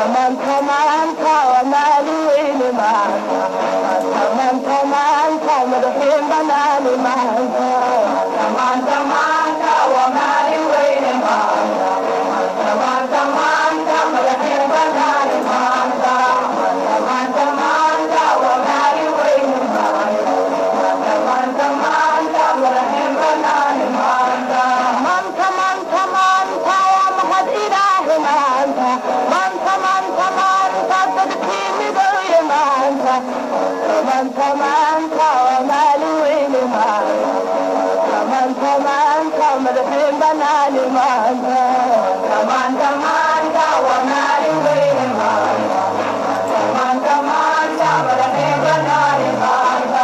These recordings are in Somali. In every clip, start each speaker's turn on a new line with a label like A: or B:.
A: maanta maanta waa maalin weyne maanta maanta maanta maanta madaxiin banaani maanta maanta maanta waa maalin weyne maanta maanta maanta maanta madaxiin banaani maanta maanta maanta maanta waa maalin weyne maanta maanta maanta maanta madaxiin banaani maanta maanta maanta maanta waa mahad ilaahi maanta maanta maanta maanta dadkii midooye maanta maanta maanta waa maalin weyne maanta maanta maanta madaxiin banaani maanta maanta maanta waa maalin weyne maanta maanta maanta madaxiin banaani maanta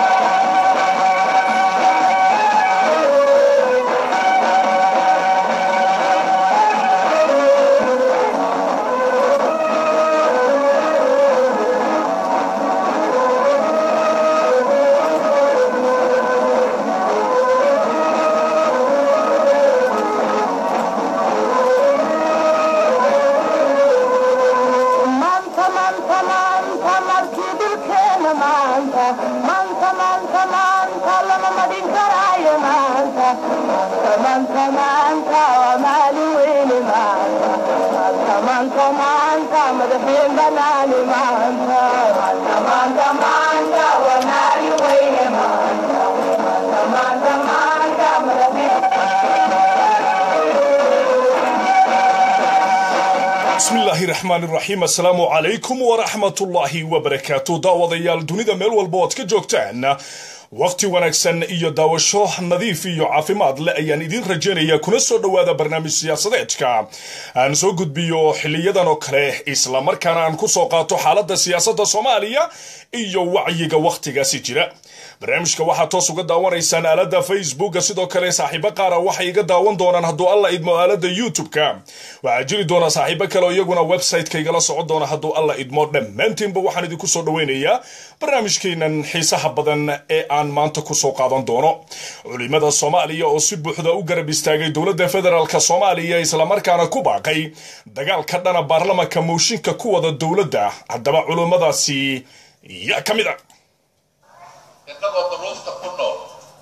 A: maanta maanta maanta markii dhulkeena maanta maanta maanta maanta lama madhin karaayo maanta maanta maanta maanta waa maalin weyne maanta maanta maanta maanta madaxiin banaani maanta maanta maanta maanta waa maalin weyne maanta maanta maanta maanta madaxiin
B: bismillaahi raxmaan iraxiim assalaamu calaykum waraxmatullaahi wabarakaatu daawadayaal dunida meel walba oad ka joogtaan waqti wanaagsan iyo daawasho nadiif iyo caafimaad leh ayaan idiin rajaynaya kuna soo dhowaada barnaamij siyaasadeedka aan soo gudbiyo xiliyadan oo kale islamarkaana aan ku soo qaato xaaladda siyaasadda soomaaliya iyo wacyiga wakhtigaasi jira barnaamijka waxaad toos uga daawanaysaan aalada facebooka sidoo kale saaxiibo qaara waxay iga daawan doonaan hadduu alla idmo aalada youtube-ka waxaa jiri doona saaxiibo kale oo iyaguna website-ka igala socon doona hadduu alla idmo dhammaantiinba waxaan idinku soo dhaweynayaa barnaamijkeenan xiisaha badan ee aan maanta kusoo qaadan doono culimada soomaaliya oo si buuxda u garab istaagay dowladda federaalk soomaaliya islamarkaana ku baaqay dagaalka dhana baarlamanka mooshinka ku wada dowladda haddaba culimadaasi yaa ka mid a
C: innagoo duruufta ku nool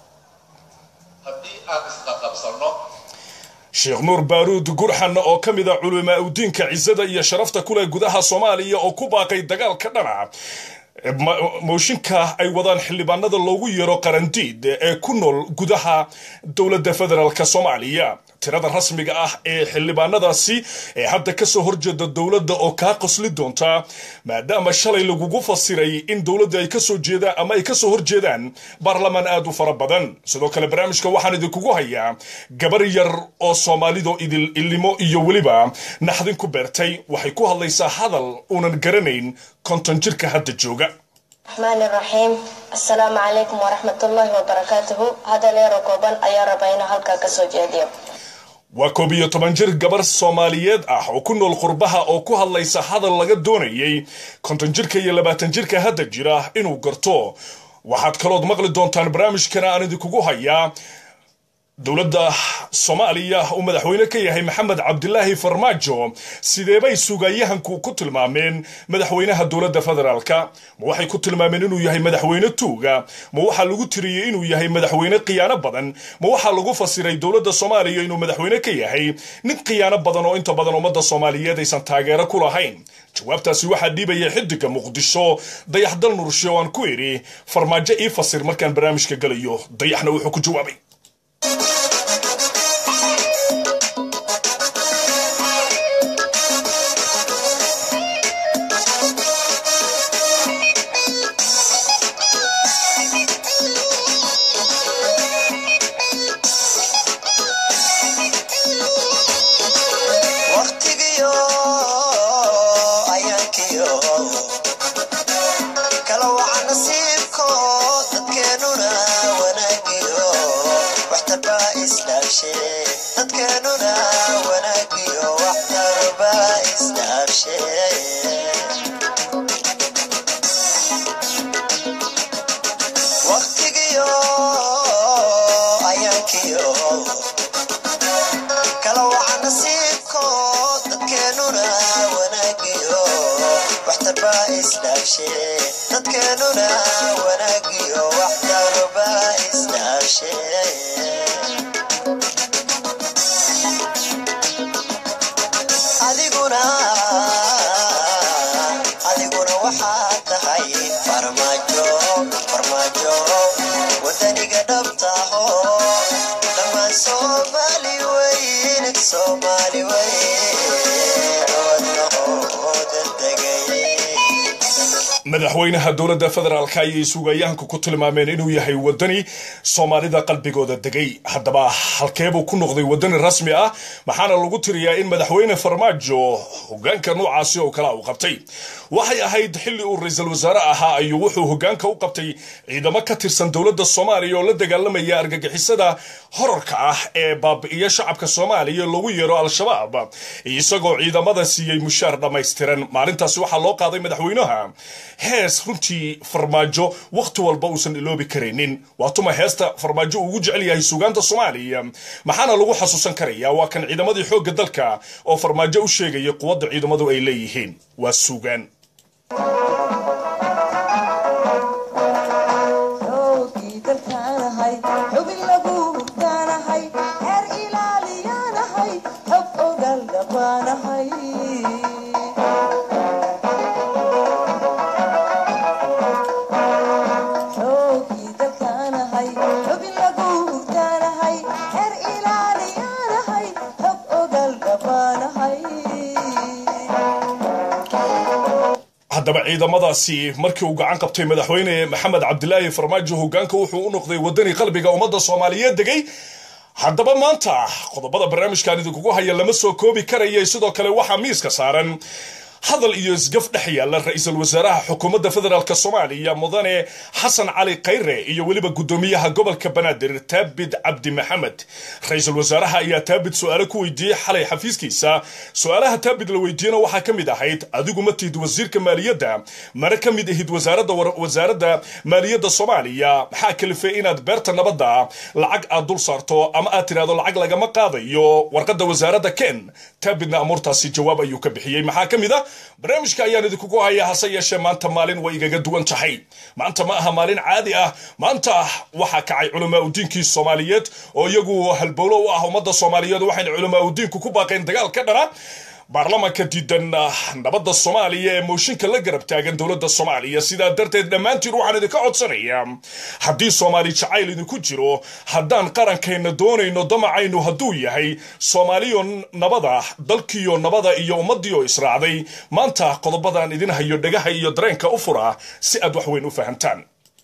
C: haddii aan isqaqabsanno
B: sheekh nuur baaruud gurxan oo ka mid a culimaa udiinka cisada iyo sharafta kuleh gudaha soomaaliya oo ku baaqay dagaalka dhana mooshinka ay wadaan xildhibaanada loogu yeero qarandiid ee ku nool gudaha dowladda federaalk soomaaliya tirada rasmiga ah ee xildhibaanadaasi ee hadda kasoo horjeeda dowladda oo kaa qosli doonta maadaama shalay lagugu fasiray in dowladda ay kasoo jeedaan ama ay kasoo horjeedaan baarlamaan aad u fara badan sidoo kale barnaamijka waxaan idinkugu hayaa gabar yar oo soomaalido idil ilimo iyo weliba naxdin ku beertay waxay ku hadlaysaa hadal uunan garanayn konton jirka hadda jooga
D: الرحمن الرحيم السلام عليكم ورحمة الله وبركاته هذا ليرو كوبان أيا ربعنا هلكا كسو جيديو
B: waa koob iyo toban jir gabar soomaaliyeed ah oo ku nool qurbaha oo ku hadlaysa hadal laga doonayay konton jirka iyo labaatan jirka hadda jira inuu garto waxaad kalood maqli doontaan barnaamijkana aan idinkugu hayaa dowladda soomaaliya uu madaxweyne ka yahay maxamed cabdilaahi farmaajo sideebay sugayahanku ku tilmaameen madaxweynaha dowladda federaalka ma waxay ku tilmaameen inuu yahay madaxweyne tuuga ma waxaa lagu tiriyey inuu yahay madaxweyne khiyaano badan ma waxaa lagu fasiray dowladda soomaaliya inuu madaxweyne ka yahay nin khiyaano badan oo inta badan ummadda soomaaliyeed aysan taageero ku lahayn jawaabtaasi waxaa dhiibaya xidiga muqdisho dayaxdal nurshe oo aan ku idhi farmaajo ii fasir markaan barnaamijka galayo dayaxna wuxuu ku jawaabay
E: waqtigiyo ayaankiyo kala waca nasiibko dadkeenuna wanaagiyo waxtarba isdhaafshe dadkeenuna wanaagiyo waxtarba isdhaafshe waqtigiyo ayaankiyo kala waca nasiibko dadkeenuna wanaagiyo waxtarba isdhaafshe dadkeenuna wanaagiyo waxtarba isdhaafshe adiguna adiguna waxaad tahay farmaajo farmaajo wadaniga dhabtaho dhammaan soomaali weyn soomaali weyn wadnahooda degay
B: madaxweynaha dowladda federaalka ayay suugayahanka ku tilmaameen inuu yahay wadani soomaalida qalbigooda degay haddaba halkeebuu ku noqday wadani rasmi ah maxaana lagu tiriyaa in madaxweyne farmaajo hogaanka noocaasi oo kale uu qabtay waxay ahayd xilli uu ra-iisul wasaare ahaa ayuu wuxuu hogaanka u qabtay ciidamo ka tirsan dowladda soomaaliya oo la dagaalamaya argagixisada horarka ah ee baabi'iya shacabka soomaaliya loogu yeero al-shabaab isagoo ciidamada siiyey mushaar dhammaystiran maalintaasi waxaa loo qaaday madaxweynaha hees runtii farmaajo wakhti walba uusan iloobi karaynin waa tuma heesta farmaajo uu ugu jecel yahay suugaanta soomaaliya maxaana lagu xasuusan karayaa waa kan ciidamadii xoogga dalka oo farmaajo u sheegaya quwadda ciidamadu ay leeyihiin waa suugaan
F: xoogii dalkaanahay xubin lagu hugtaanahay heer ilaaliyaanahay xog ogal dhabaanahay xoogii dalkaanahay xubin lagu hugtaanahay heer ilaaliyaanahay xog ogal dhabaanahay
B: haddaba ciidamadaasi markii uu gacan qabtay madaxweyne maxamed cabdilaahi farmaajo hogaanka wuxuu u noqday wadani qalbiga ummadda soomaaliyeed degay haddaba maanta qodobada barnaamijkan idinkugu haya lama soo koobi karaya sidoo kale waxaa miiska saaran hadal iyo isgaf dhex yaalla ra-iisul wasaaraha xukuumadda federaalk soomaaliya mudane xasan cali khayre iyo weliba guddoomiyaha gobolka banaadir taabid cabdi maxamed ra-iisul wasaaraha ayaa taabid su-aalo ku weydiiyey xalay xafiiskiisa su-aalaha taabid la weydiiyena waxaa ka mid ahayd adigu ma tihid wasiirka maaliyadda mana ka mid ahid wasaaradda wasaaradda maaliyadda soomaaliya maxaa kalifay inaad beerta nabadda lacag aad dul saarto ama aad tidhahdo lacag lagama qaadayo warqadda wasaaradda ken taabidna amuurtaasi jawaab ayuu ka bixiyey maxaa ka mid a barnaamijka ayaan idinkugu hayaa hase yeeshee maanta maalin way igaga duwan tahay maanta ma aha maalin caadi ah maanta waxaa kacay culamaa udiinkii soomaaliyeed oo iyagu halbowlo u ah ummadda soomaaliyeed waxayna culamaa udiinku ku baaqeen dagaal ka dhana baarlamaanka diidan nabadda soomaaliya ee mooshinka la garab taagan dowladda soomaaliya sidaa darteed dhammaantiin waxaan idinka codsanayaa haddii soomaali jacayl idinku jiro haddaan qarankayna doonayno damacaynu hadduu yahay soomaaliyo nabada dalkiyo nabada iyo ummaddiioo israacday maanta qodobadan idin hayo dhagaha iyo dareenka u fura si aad wax weyn u fahamtaan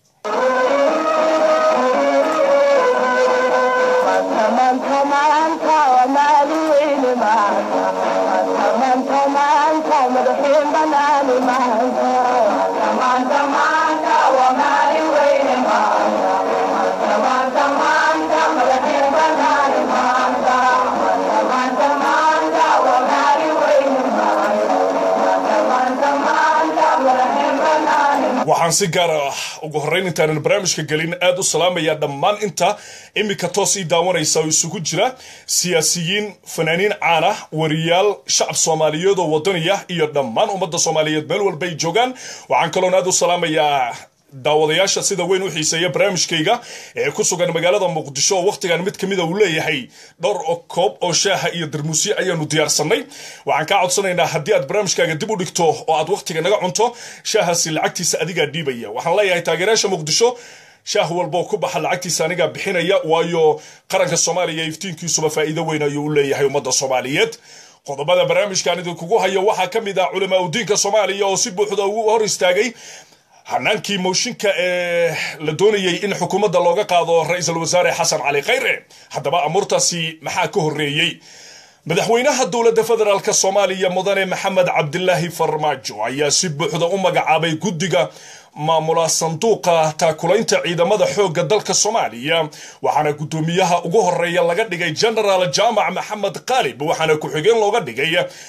A: maanta maanta waa maalin weyne maanta maanta maanta maanta madaxiin banaani maanta maanta maanta waa maalin weyne maanta maanta maanta maanta madaxiin banaani maanta maanta maanta maanta waa maalin weyne maanta maanta maanta maanta madaxiin banaani
B: waxaan si gaar ah ugu horreyn intaanan barnaamijka gelin aad u salaamaya dhammaan inta iminka toos ii daawanaysa oo isugu jira siyaasiyiin fanaaniin caan ah wariyaal shacab soomaaliyeed oo wadaniya iyo dhammaan ummadda soomaaliyeed meel walba ay joogaan waxaan kaloon aad u salaamayaa daawadayaasha sida weyn u xiiseeya barnaamijkayga ee ku sugan magaalada muqdisho oo wakhtigan mid kamida uu leeyahay dhowr oo koob oo shaaha iyo darmuusyo ayaanu diyaarsanay waxaan kaa codsanaynaa haddii aad barnaamijkaaga dib u dhigto oo aad wakhtiga naga cunto shaahaasi lacagtiisa adigaa dhiibaya waxaan leeyahay taageerayaasha muqdisho shaah walboo ku baxa lacagtiisa anigaa bixinaya waayo qaranka soomaaliya iftiinkiisuba faa'iido weyn ayuu u leeyahay ummadda soomaaliyeed qodobada barnaamijkan idinkugu hayo waxaa ka mid ah culamaa udiinka soomaaliya oo si buuxda ugu hor istaagay hanaankii mooshinka ee la doonayay in xukuumadda looga qaado ra-iisul wasaare xasan cali khayre haddaba amuurtaasi maxaa ka horreeyey madaxweynaha dowladda federaalk soomaaliya mudane maxamed cabdilaahi farmaajo ayaa si buuxda u magacaabay guddiga maamula sanduuqa taakulaynta ciidamada xoogga dalka soomaaliya waxaana guddoomiyaha ugu horeeya laga dhigay genaraal jaamac maxamed qaalib waxaana ku-xigeen looga dhigay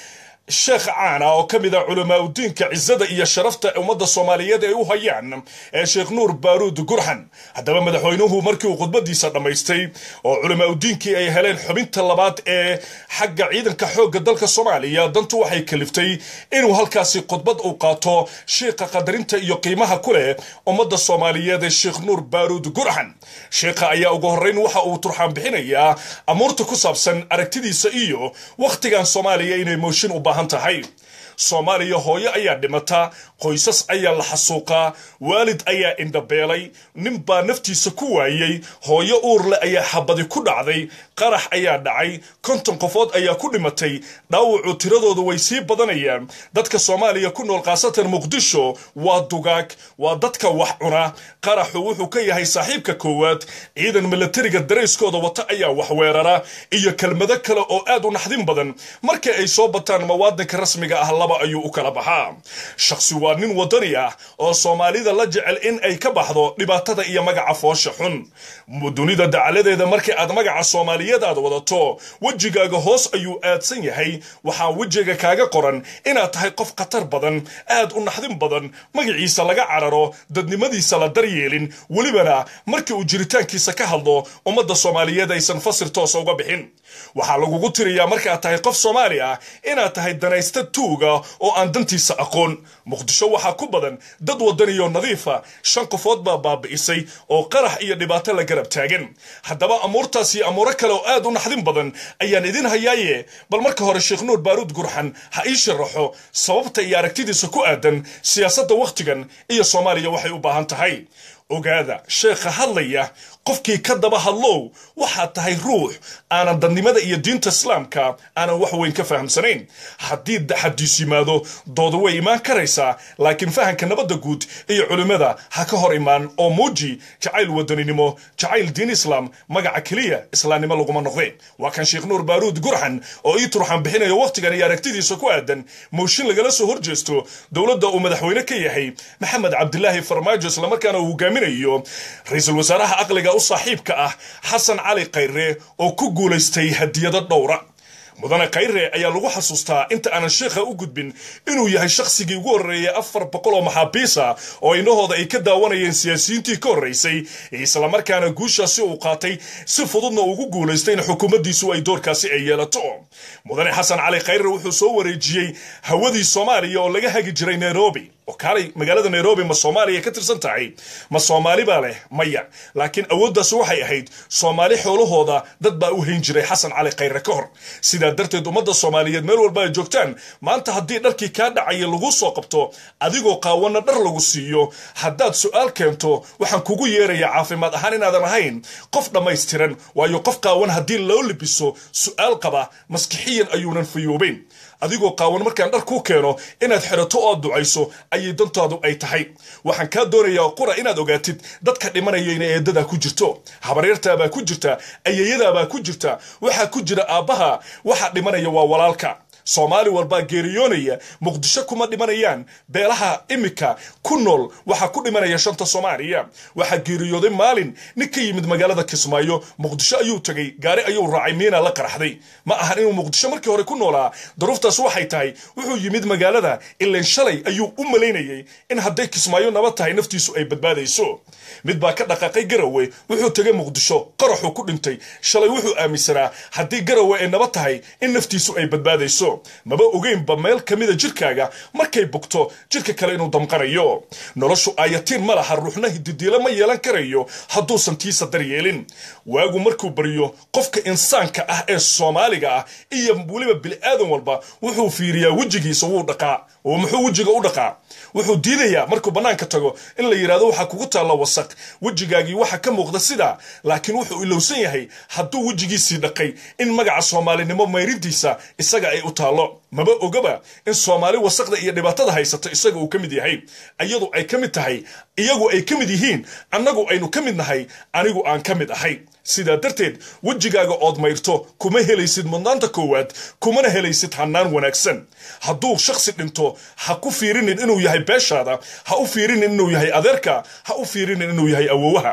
B: sheekh caana oo ka mid ah culamaa udiinka cisada iyo sharafta ummadda soomaaliyeed ay u hayaan ee sheekh nuur baaruud gurxan haddaba madaxweynuhu markii uu khudbadiisa dhammaystay oo culamaa udiinkii ay heleen xubinta labaad ee xagga ciidanka xoogga dalka soomaaliya dantu waxay kaliftay inuu halkaasi khudbad uu qaato sheikha qadarinta iyo qiimaha ku leh ummadda soomaaliyeed ee sheekh nuur baaruud gurxan sheekha ayaa ugu horreyn waxa uu turxaan bixinayaa amuurta ku saabsan aragtidiisa iyo wakhtigan soomaaliya inay mooshin u baahan tahay soomaaliya hooyo ayaa dhimata qoysas ayaa la xasuuqaa waalid ayaa indhabeelay nin baa naftiisa ku waayey hooyo uurle ayaa xabadi ku dhacday qarax ayaa dhacay konton qofood ayaa ku dhimatay dhaawacu tiradoodu way sii badanayaan dadka soomaaliya ku nool khaasatan muqdisho waa dugaag waa dadka wax cuna qaraxu wuxuu ka yahay saaxiibka koowaad ciidan milatariga darayskooda wata ayaa wax weerara iyo kelmado kale oo aad u naxdin badan markii ay soo bataan mawaadanka rasmiga ah laba ayuu u kala baxaa shakhsi waa nin wadani ah oo soomaalida la jecel in ay ka baxdo dhibaatada iyo magaca foosha xun dunida dacaladeeda markii aad magaca soomaaliyeed aad wadato wejigaaga hoos ayuu aadsan yahay waxaa wejiga kaaga qoran inaad tahay qof khatar badan aad u naxdin badan magaciisa laga cararo dadnimadiisa la daryeelin welibana markii uu jiritaankiisa ka hadlo ummadda soomaaliyeed aysan fasir toosa uga bixin waxaa lagugu tiriyaa markaad tahay qof soomaali ah inaad tahay danaysta tuuga oo aan dantiisa aqoon muqdisho waxaa ku badan dad wadaniyo nadiifa shan qofood baa baabi'isay oo qarax iyo dhibaato la garab taagan haddaba amuurtaas iyo amuuro kale oo aad u naxdin badan ayaan idin hayaaye bal marka hore sheekh nuur baaruud gurxan ha ii sharaxo sababta iyo aragtidiisa ku aadan siyaasadda wakhtigan iyo soomaaliya waxay u baahan tahay ogaada sheekha hadlaya qofkii ka daba hadlow waxaad tahay ruux aanan dadnimada iyo diinta islaamka aanan wax weyn ka fahamsanayn haddii daxadiis yimaado dooda way imaan karaysaa laakiin fahamka nabadda guud iyo culimmada ha ka hor imaan oo muuji jacayl wadaninimo jacayl diin islaam magaca keliya islaamnimo laguma noqde waa kan sheekh nuur baaruud gurxan oo ii turxan bixinayo wakhtigan iyo aragtidiisa ku aadan mooshin lagala soo horjeesto dowladda uu madaxweyne ka yahay maxamed cabdilaahi farmaajo islamarkaana uu hogaaminayo ra-iisul wasaaraha aqliga u saaxiibka ah xasan cali khayre oo ku guulaystay hadiyado dhowra mudane khayre ayaa lagu xasuustaa inta aanan sheekha u gudbin inuu yahay shakhsigii ugu horreeyay afar boqol oo maxaabiisa oo inahooda ay ka daawanayeen siyaasiyiintii ka horraysay islamarkaana guushaasi uu qaatay si fududna ugu guulaystay in xukuumaddiisu ay doorkaasi ay yeelato mudane xasan cali khayre wuxuu soo wareejiyey hawadii soomaaliya oo laga hagi jiray nairobi oo kaalay magaalada nairobi ma soomaaliya ka tirsan tahay ma soomaali baa leh maya laakiin awooddaas waxay ahayd soomaali xoolahooda dad baa u hayn jiray xasan cali khayre ka hor sidaa darteed ummadda soomaaliyeed meel walba ay joogtaan maanta haddii dharkii kaa dhacaya lagu soo qabto adigoo qaawana dhar lagu siiyo haddaad su-aal keento waxaan kugu yeerayaa caafimaad ahaan inaadan ahayn qof dhammaystiran waayo qof qaawan haddii loo libiso su-aal qaba maskixiyan ayuunan fayoobeyn adigoo qaawan markaan dhar kuu keeno inaad xirato oo ducayso ayay dantaadu ay tahay waxaan kaa doonayaa qura inaad ogaatid dadka dhimanaya inay eedadaa ku jirto habaryartaabaa ku jirta ayayadaabaa ku jirta waxaa ku jira aabbaha waxa dhimanaya waa walaalka soomaali walbaa geeriyoonaya muqdisho kuma dhimanayaan beelaha imika ku nool waxaa ku dhimanaya shanta soomaaliya waxaa geeriyooday maalin nin ka yimid magaalada kismaayo muqdisho ayuu tegay gaari ayuu raacay miina la qaraxday ma ahan inuu muqdisho markii hore ku noolaa daruuftaas waxay tahay wuxuu yimid magaalada ilan shalay ayuu u malaynayay in hadday kismaayo nabad tahay naftiisu ay badbaadayso mid baa ka dhaqaaqay garawe wuxuu tegay muqdisho qaraxuu ku dhintay shalay wuxuu aaminsanaa haddii garawe ay nabad tahay in naftiisu ay badbaadayso maba ogeynba meel ka mida jirkaaga markay bugto jirka kale inuu damqanayo noloshu aayatiin ma laha ruuxna hididiilo ma yeelan karayo hadduusan tiisa daryeelin waagu markuu baryo qofka insaanka ah ee soomaaliga ah iyo weliba bili-aadan walba wuxuu fiiriyaa wejigiisa wuu dhaqaa oo muxuu wejiga u dhaqaa wuxuu diidayaa markuu bannaanka tago in la yidhahdo waxaa kugu taalla wasaq wejigaagii waxa ka muuqda sidaa laakiin wuxuu ilowsan yahay hadduu wejigiisii dhaqay in magaca soomaalinimo mayrintiisa isaga ay u taallo maba ogaba in soomaali wasaqda iyo dhibaatada haysato isaga uu ka mid yahay iyadu ay ka mid tahay iyagu ay ka mid yihiin annagu aynu ka mid nahay anigu aan ka mid ahay sidaa darteed wejigaaga ood mayrto kuma helaysid mudnaanta koowaad kumana helaysid hannaan wanaagsan hadduu shakhsi dhinto ha ku fiirinin inuu yahay beeshaada ha u fiirinin inuu yahay adeerka ha u fiirinin inuu yahay awowaha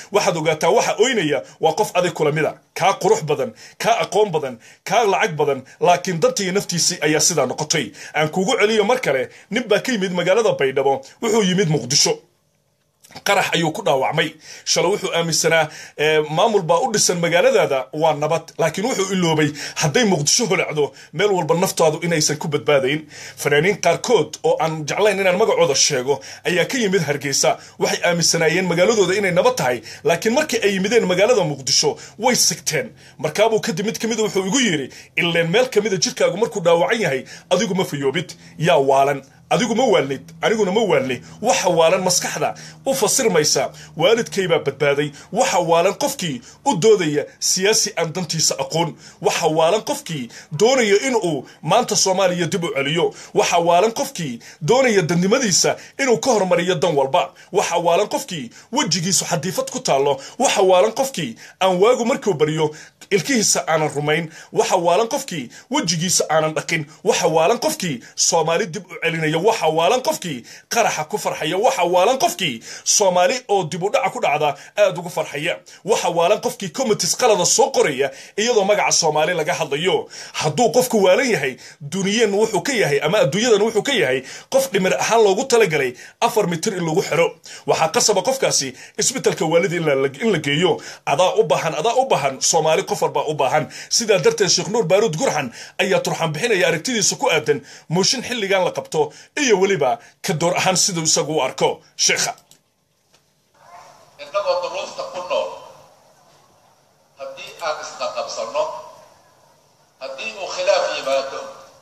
B: waxaad ogaataa waxa oynaya waa qof adig kula mida kaa qurux badan kaa aqoon badan kaa lacag badan laakiin dantiiyo naftiisii ayaa sidaa noqotay aan kugu celiyo mar kale nin baa ka yimid magaalada baydhabo wuxuu yimid muqdisho qarax ayuu ku dhaawacmay shalay wuxuu aaminsanaa maamul baa u dhisan magaaladaada waa nabad laakiin wuxuu iloobay hadday muqdisho holacdo meel walba naftaadu inaysan ku badbaadayn fanaaniin qaarkood oo aan jeclayn inaan magacooda sheego ayaa ka yimid hargeysa waxay aaminsanaayeen magaaladooda inay nabad tahay laakiin markii ay yimideen magaalada muqdisho way sigteen markaabuu kadib mid kamida wuxuu igu yidhi ileen meel kamida jirkaagu markuu dhaawacan yahay adigu ma fayoobid yaa waalan adigu ma waalnid aniguna ma waalni waxa waalan maskaxda u fasirmaysa waalidkaybaa badbaaday waxa waalan qofkii u doodaya siyaasi aan dantiisa aqoon waxa waalan qofkii doonaya inuu maanta soomaaliya dib u celiyo waxa waalan qofkii doonaya dadnimadiisa inuu ka hormariyo dan walba waxa waalan qofkii wejigiisu xadiifad ku taallo waxa waalan qofkii aan waagu markuu baryo ilkihiisa aanan rumayn waxa waalan qofkii wejigiisa aanan dhaqin waxa waalan qofkii soomaali dib u celinaya waxa waalan qofkii qaraxa ku farxaya waxa waalan qofkii soomaali oo dib u dhaca ku dhacda aad ugu farxaya waxa waalan qofkii commitis qalada soo qoraya iyadoo magaca soomaali laga hadlayo hadduu qofku waalan yahay duniyan wuxuu ka yahay ama adduunyadan wuxuu ka yahay qof dhimir ahaan loogu talagalay afar mitir in lagu xiro waxaa qasaba qofkaasi isbitalka waalida in la geeyo adaa u baahan adaa u baahan soomaali qof walbaa u baahan sidaa darteed sheekh nuur baaruud gurxan ayaa turxan bixinaya aragtidiisa ku aadan mooshin xilligan la qabto iyo weliba ka door ahaan siduu isagu u arko sheekha
C: innagoo duruufta ku nool haddii aan isqaqabsanno haddii uu khilaaf yimaado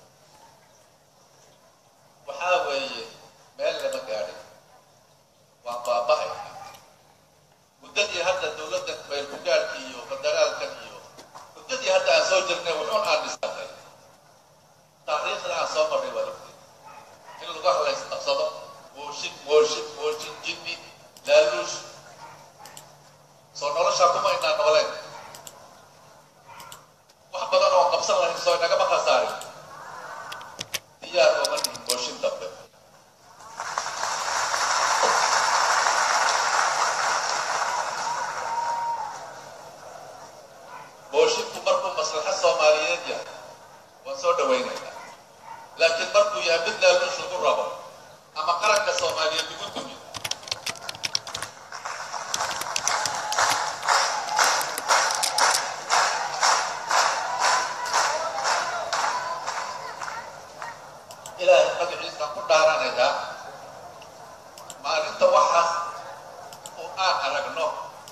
C: waxaa weeye meel lama gaadhin waa baaba'ay muddadii hadda dowladda baylkugaadhka iyo federaalkan iyo muddadii hadda aan soo jirnay wuxuun aan dhisnay taariikhda aan soo marray waa ogtay in lagu halays qabsado mooshin mooshin mooshin jinni laaluush soo noloshaa kuma inaa nooleen wax badan oo qabsan lahayn soo inagama khasaarin diyaar ooma nihin mooshin dambe moshinku markuu maslaxa soomaaliyeed yahay waan soo dhawaynaynaa laakiin markuu yahay mid laaluush lagu rabo ama qaranka soomaaliyeed lagu dumiyo ilaahay magaciisaan ku dhaaranayaa maalinta waxaas oo aan aragno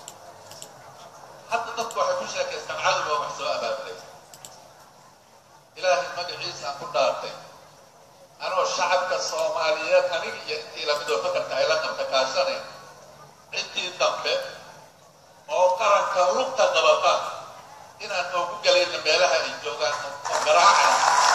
C: hadda dadku waxay ku sheekaystaan cadowga wax soo abaabulay ilaahay magaciisaan ku dhaartay anoo shacabka soomaaliyeed aniga iyo intii lamidoo fakarka ay la qabta kaashanayn ciddii dambe oo qaranka lugta qabata inaan oogu galayna meelaha ay joogaan oo garaacay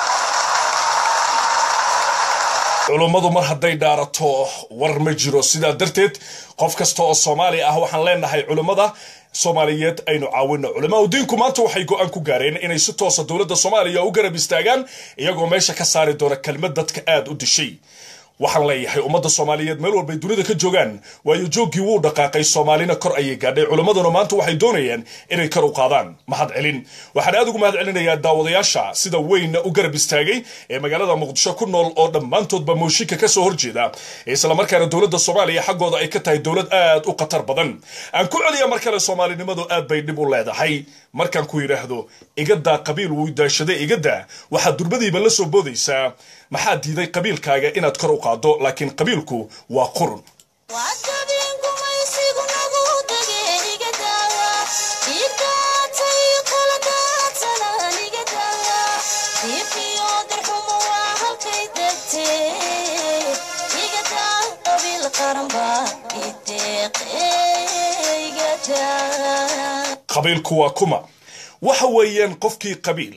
B: culummadu mar hadday dhaarato war ma jiro sidaa darteed qof kasta oo soomaali ah waxaan leenahay culummada soomaaliyeed aynu caawino culamaau diinku maanta waxay go-aan ku gaareen inay si toosa dowladda soomaaliya u garab istaagaan iyagoo meesha ka saari doona kelmad dadka aad u dishay waxaan leeyahay ummadda soomaaliyeed meel walbay dunida ka joogaan waayo jooggii wuu dhaqaaqay soomaalina kor ayay gaadhay culimmaduna maanta waxay doonayaan inay kor u qaadaan mahad celin waxaan aad ugu mahad celinayaa daawadayaasha sida weynna u garab istaagay ee magaalada muqdisho ku nool oo dhammaantoodba mooshinka ka soo horjeeda islamarkaana dowladda soomaaliya xaggooda ay ka tahay dowlad aad u khatar badan aan ku celiya mar kale soomaalinimadu aad bay dhib u leedahay markaan ku yidhaahdo igadaa qabiil wuu daashaday igadaa waxaad durbadiiba la soo boodaysaa maxaa diiday qabiilkaaga inaad kor u qaaddo laakiin qabiilku waa qurun qabiilku waa kuma waxa weeyaan qofkii qabiil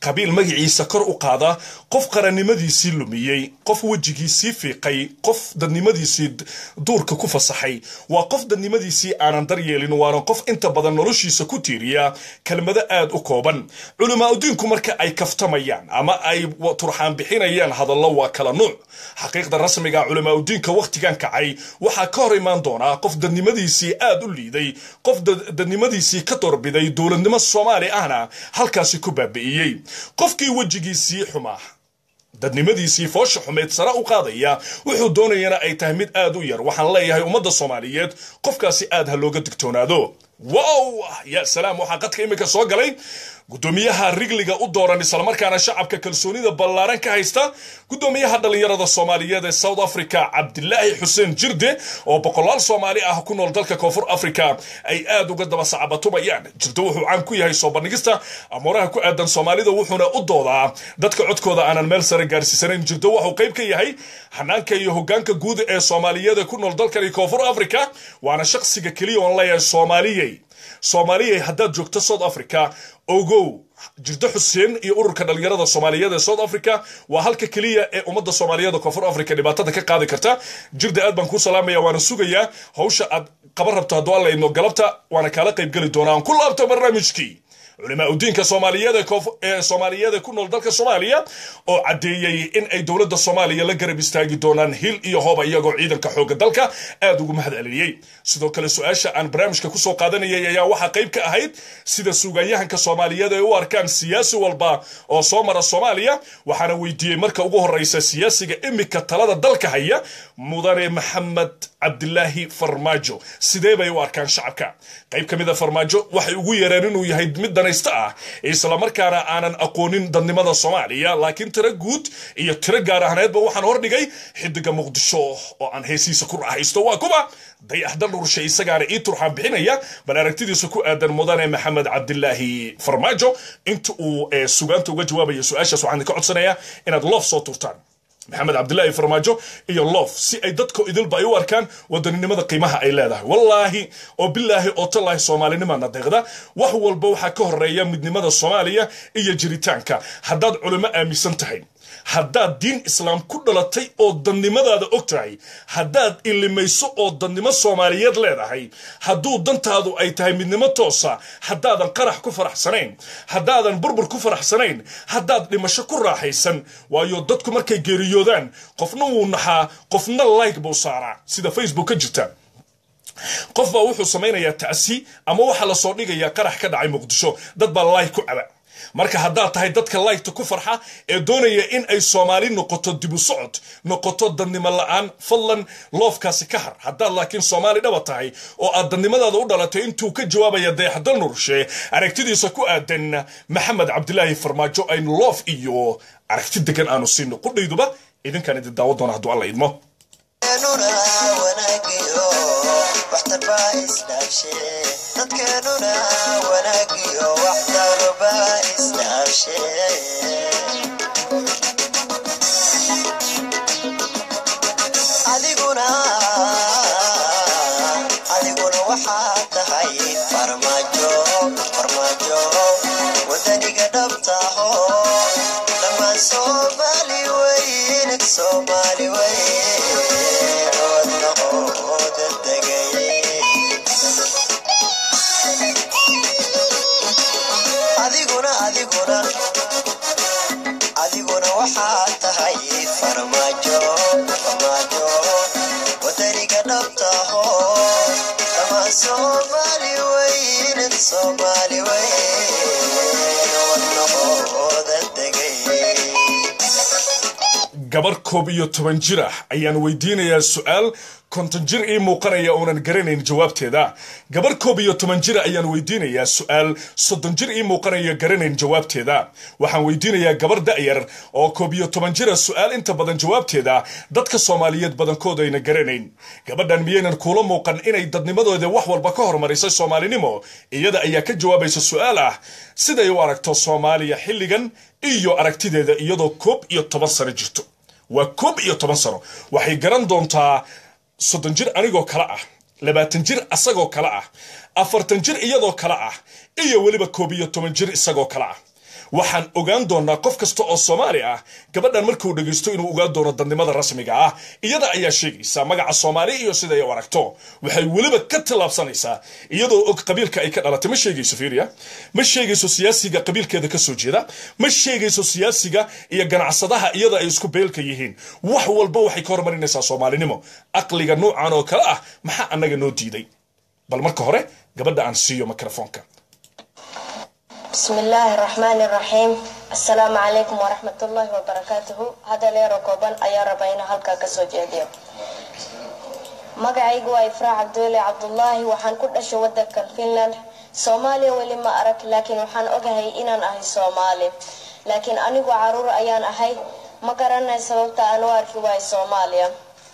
B: qabiil magaciisa kor u qaada qof qarannimadiisii lumiyey qof wejigiisii fiiqay qof dadnimadiisii duurka ku fasaxay waa qof dadnimadiisii aanan daryeelin waana qof inta badan noloshiisa ku tiiriya kelmado aad u kooban culimaauddiinku marka ay kaftamayaan ama ay turxaan bixinayaan hadallo waa kala nuuc xaqiiqda rasmiga culimaauddiinka wakhtigan kacay waxaa ka hor imaan doonaa qof dadnimadiisii aad u liiday qof dadnimadiisii ka doorbiday dowladnimo soomaali ahna halkaasi ku baabi'iyey qofkii wejigiisii xumaa dadnimadiisii foosha xumeed sare u qaadaya wuxuu doonayana ay tahay mid aad u yar waxaan leeyahay ummadda soomaaliyeed qofkaasi aad ha looga digtoonaado wow ya salaam waxaa qadka iminka soo galay gudoomiyaha rigliga u dooran islamarkaana shacabka kalsoonida ballaaran ka haysta gudoomiyaha dhallinyarada soomaaliyeed ee south africa cabdilaahi xuseen jirde oo boqolaal soomaali ah ku nool dalka koonfur africa ay aad uga daba sacabatumayaan jirde wuxuu caan ku yahay soo bandhigista amuuraha ku aadan soomaalida wuxuuna u doodaa dadka codkooda aanan meel sare gaarsiisanayn jirde wuxuu qayb ka yahay xanaanka iyo hogaanka guud ee soomaaliyeed ee ku nool dalkani koonfur africa waana shaqsiga keliya oon leeyahay soomaaliyey soomaaliyey haddaad joogto south africa ogow jirdo xuseen iyo ururka dhalinyarada soomaaliyeed ee south africa waa halka keliya ee ummadda soomaaliyeed koonfur africa dhibaatada ka qaadi karta jirda aad baan kuu salaamaya waana sugayaa hawsha aad qaban rabto hadduu alla idno galabta waana kaala qaybgeli doonaa aan ku laabto barnaamijkii culimaa udiinka soomaaliyeed ee soomaaliyeed ee ku nool dalka soomaaliya oo caddeeyey in ay dowladda soomaaliya la garab istaagi doonaan hil iyo hooba iyagoo ciidanka xooga dalka aad ugu mahad celiyey sidoo kale su-aasha aan barnaamijka kusoo qaadanayay ayaa waxaa qayb ka ahayd sida suugayahanka soomaaliyeed ay u arkaan siyaasi walba oo soo mara soomaaliya waxaana weydiiyey marka ugu horeysa siyaasiga imika talada dalka haya mudane maxamed cabdilaahi farmaajo sidee bay u arkaan shacabka qayb ka mida farmaajo waxay ugu yeereen inuu yahay mid danaysta ah islamarkaana aanan aqoonin dadnimada soomaaliya laakiin tiro guud iyo tiro gaar ahneedba waxaan hordhigay xidiga muqdisho oo aan heesiisa ku raaxaysto waa kuba dayaxdal dhurshe isagaana ii turxaan bixinaya bal aragtidiisa ku aadan mudane maxamed cabdilaahi farmaajo inta uu sugaanta uga jawaabaya su-aashaas waxaan ka codsanayaa inaad loof soo turtaan maxamed cabdilaahi farmaajo iyo loof si ay dadka idilba ay u arkaan wadaninimada qiimaha ay leedahay wallaahi oo bilaahi oo tallaahi soomaalinimana deeqda wax walba waxaa ka horeeya midnimada soomaaliya iyo jiritaanka haddaad culimo aaminsan tahay haddaad diin islaam ku dhalatay oo dadnimadaada og tahay haddaad ilimayso oo dadnimo soomaaliyeed leedahay hadduu dantaadu ay tahay midnimo toosa haddaadan qarax ku faraxsanayn haddaadan burbur ku faraxsanayn haddaad dhimasho ku raaxaysan waayo dadku markay geeriyoodaan qofna wuu naxaa qofna like buu saaraa sida facebook ka jirta qof baa wuxuu samaynayaa tacsi ama waxaa lasoo dhigayaa qarax ka dhacay muqdisho dad baa like ku caba marka haddaad tahay dadka laygta ku farxa ee doonaya in ay soomaali noqoto dibu socod noqoto dadnimo la-aan fadlan loofkaasi ka har haddaad laakiin soomaali dhaba tahay oo aad dadnimadaada u dhalatay intuu ka jawaabaya dayaxdal nurshe aragtidiisa ku aadan maxamed cabdilaahi farmaajo aynu loof iyo aragti degan aanu siino qudhayduba idinkaan idin daawo doona hadduu alla idmo
E: dadkeenuna wanaagiyo waxtaruba isdhaafshe adiguna adiguna waxaa tahay farmaajo farmaajo wadaniga dhabtaho dhammaan soomaali weyn soomaali weyn wadnahooda degay adiguna adiguna adiguna waxaa tahay farmaajo farmaajo wadaniga dhabtaho dhammaan soomaali weyn soomaali weyn wadnahooda degay
B: gabar koob iyo toban jir ah ayaan weydiinayaa su-aal konton jir ii muuqanaya oonan garanayn jawaabteeda gabar koob iyo toban jira ayaan weydiinayaa su-aal soddon jir ii muuqanaya garanayn jawaabteeda waxaan weydiinayaa gabar da'yar oo koob iyo toban jira su-aal inta badan jawaabteeda dadka soomaaliyeed badankooda ayna garanayn gabadhan miyaynan kuula muuqan inay dadnimadooda wax walba ka hormarisay soomaalinimo iyada ayaa ka jawaabaysa su-aal ah siday u aragto soomaaliya xilligan iyo aragtideeda iyadoo koob iyo toban sano jirto waa koob iyo toban sano waxay garan doontaa soddon jir anigoo kale ah labaatan jir asagoo kale ah afartan jir iyadoo kale ah iyo weliba koob iyo toban jir isagoo kale ah waxaan ogaan doonaa qof kasta oo soomaali ah gabadhan markuu dhegaysto inuu ogaan doono dadnimada rasmiga ah iyada ayaa sheegaysa magaca soomaali iyo sida ay u aragto waxay weliba ka tallaabsanaysaa iyadoo og qabiilka ay ka dhalatay ma sheegayso fiiriya ma sheegayso siyaasiga qabiilkeeda ka soo jeeda ma sheegayso siyaasiga iyo ganacsadaha iyada ay isku beelka yihiin wax walba waxay ka hormarinaysaa soomaalinimo aqliga noocan oo kale ah maxaa annaga noo diiday bal marka hore gabadha aan siiyo mikrofoonka
D: بسم الله الرحمن الرحيم السلام عليكم ورحمة الله وبركاته هذا ليرو كوبان أيا ربينا هلكا كسو جيديو magacaygu waa ifraac cabdulle cabdullaahi waxaan ku dhashay wadankan finland soomaaliya weli ma arag laakiin waxaan ogahay inaan ahay soomaali laakiin anigu caruur ayaan ahay ma garanay sababta aan u arki waay soomaaliya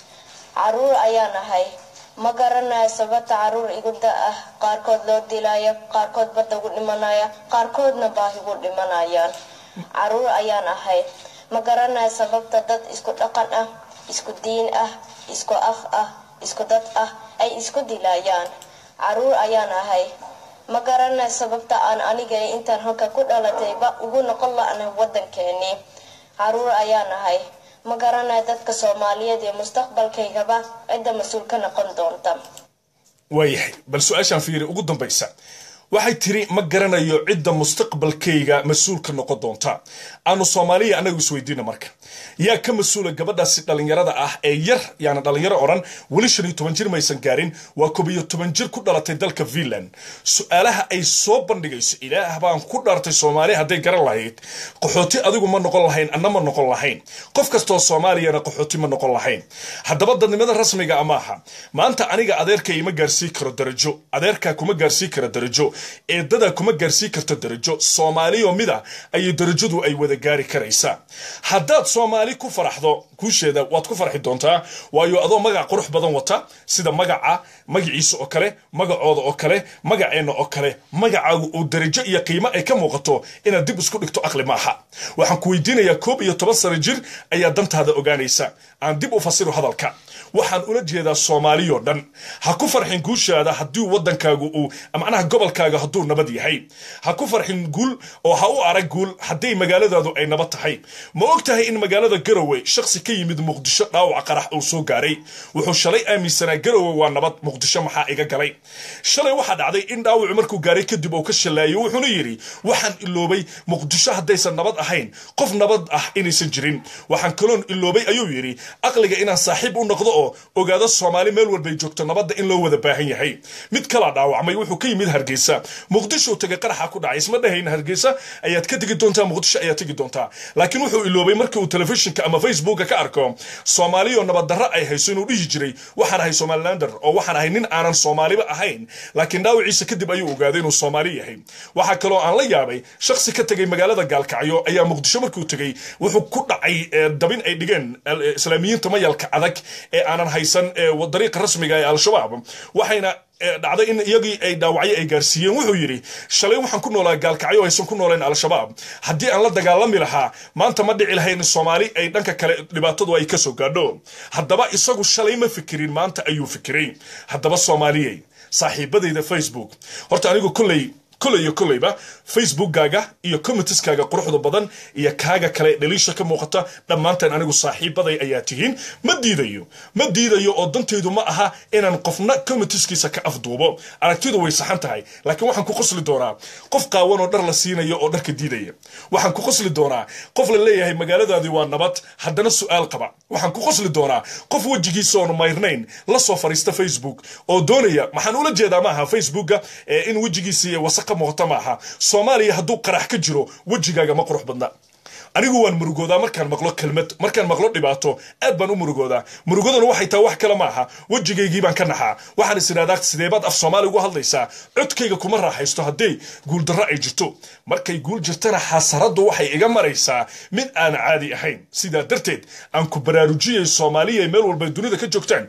D: caruur ayaan ahay ma garanayo sababta caruur igu da ah qaarkood loo dilayo qaarkood badda ugu dhimanaya qaarkoodna baahi ugu dhimanayaan caruur ayaan ahay ma garanayo sababta dad isku dhaqan ah isku diin ah isku af ah isku dad ah ay isku dilayaan caruur ayaan ahay ma garanayo sababta aan aniga intaan halka ku dhalatayba ugu noqon la-na wadankeenii caruur ayaan ahay ma garanayo dadka soomaaliyeed ee mustaqbalkaygaba cidda mas-uul ka noqon doonta
B: waayahay bal su-aashaan fiiri ugu dambaysa waxay tiri ma garanayo cidda mustaqbalkayga mas-uulka noqon doonta aanu soomaaliya annagu isweydiina marka yaa ka mas-uula gabadhaasi dhallinyarada ah ee yar yaana dhallinyaro odhan weli shan iyo toban jir maysan gaarin waa koob iyo toban jir ku dhalatay dalka finland su-aalaha ay soo bandhigayso ilaah baan ku dhaartay soomaali hadday garan lahayd qaxooti adigu ma noqon lahayn anna ma noqon lahayn qof kastoo soomaaliyana qaxooti ma noqon lahayn haddaba dadnimada rasmiga a maaha maanta aniga adeerka ima gaarsii karo darajo adeerkaa kuma gaarsii kara darajo eedadaa kuma gaarsii karto darajo soomaaliyo mida ayay darajadu ay wada gaari karaysaa haddaad soomaali ku faraxdo guusheeda waad ku farxi doontaa waayo adoo magac qurux badan wata sida magaca magaciisa oo kale magacooda oo kale magaceenna oo kale magacaagu uu darajo iyo qiimo ay ka muuqato inaad dib isku dhigto aqli maaha waxaan ku weydiinayaa koob iyo toban sano jir ayaa dantaada ogaanaysa aan dib u fasiro hadalka waxaan ula jeedaa soomaaliyoo dhan ha ku farxin guushaada haddii wadankaagu uu macnaha gobolkaaga hadduu nabad yahay ha ku farxin guul oo ha u arag guul haddii magaaladaadu ay nabad tahay ma og tahay in magaalada garowe shakhsi ka yimid muqdisho dhaawac qarax uu soo gaaray wuxuu shalay aaminsanaa garowe waa nabad muqdisho maxaa iga galay shalay waxaa dhacday in dhaawacu markuu gaaray kadib uu ka shallaayo wuxuuna yidhi waxaan iloobay muqdisho haddaysan nabad ahayn qof nabad ah inaysan jirin waxaan kaloon iloobay ayuu yidhi aqliga inaan saaxiib u noqdo oo ogaado soomaali meel walbay joogto nabadda in loo wada baahan yahay mid kalaa dhaawacmay wuxuu ka yimid hargeysa muqdisho tegay qaraxa ku dhacay isma dhahayn hargeysa ayaad ka tegi doontaa muqdisho ayaad tegi doontaa laakiin wuxuu iloobay markii uu telefishinka ama facebooka ka arko soomaaliyo nabaddarro ay hayso inuu dhihi jiray waxaan ahay somalilander oo waxaan ahay nin aanan soomaaliba ahayn laakiin dhaawiciisa kadib ayuu ogaaday inuu soomaali yahay waxaa kaloo aan la yaabay shakhsi ka tegay magaalada gaalkacyo ayaa muqdisho markuu tegey wuxuu ku dhacay dabin ay dhigeen islaamiyiinta mayalka adag ee aanan haysan dariiqa rasmiga ee al-shabaab waxayna dhacday in iyagii ay dhaawacyo ay gaarsiiyeen wuxuu yidhi shalay waxaan ku noolaa gaalkacyo aysan ku nooleen al-shabaab haddii aan la dagaalami lahaa maanta ma dhici lahayn soomaali ay dhanka kale dhibaatadu ay kasoo gaadho haddaba isagu shalay ma fikirin maanta ayuu fikiray haddaba soomaaliyey saaxiibadayda facebook horta anigu kolley koley iyo koleyba facebookkaaga iyo commentiskaaga quruxda badan iyo kaaga kale dhaliisha ka muuqata dhammaanteen anigu saaxiibaday ayaa tihiin ma diidayo ma diidayo oo dantaydu ma aha inaan qofna commentiskiisa ka afduubo aragtidu way saxan tahay laakiin waxaan ku qosli doonaa qof qaawan oo dhar la siinayo oo dharka diidaya waxaan ku qosli doonaa qof la leeyahay magaaladaadii waa nabad haddana su-aal qaba waxaan ku qosli doonaa qof wejigiisa oonu mayrnayn la soo fariista facebook oo doonaya maxaan ula jeedaa maaha facebooka in wejigiisii wasaqa muuqata maaha soomaaliya hadduu qarax ka jiro wejigaaga ma qurux badna anigu waan murugoodaa markaan maqlo kelmad markaan maqlo dhibaato aad baan u murugoodaa murugaduna waxay tahay wax kale maaha wejigaygii baan ka naxaa waxaan is idhahdaa sideebaad af soomaali ugu hadlaysaa codkayga kuma raaxaysto haddii guuldarro ay jirto markay guul jirtana xasaraddu waxay iga maraysaa mid aan caadi ahayn sidaa darteed aan ku baraarujiyay soomaaliya meel walba dunida ka joogtaan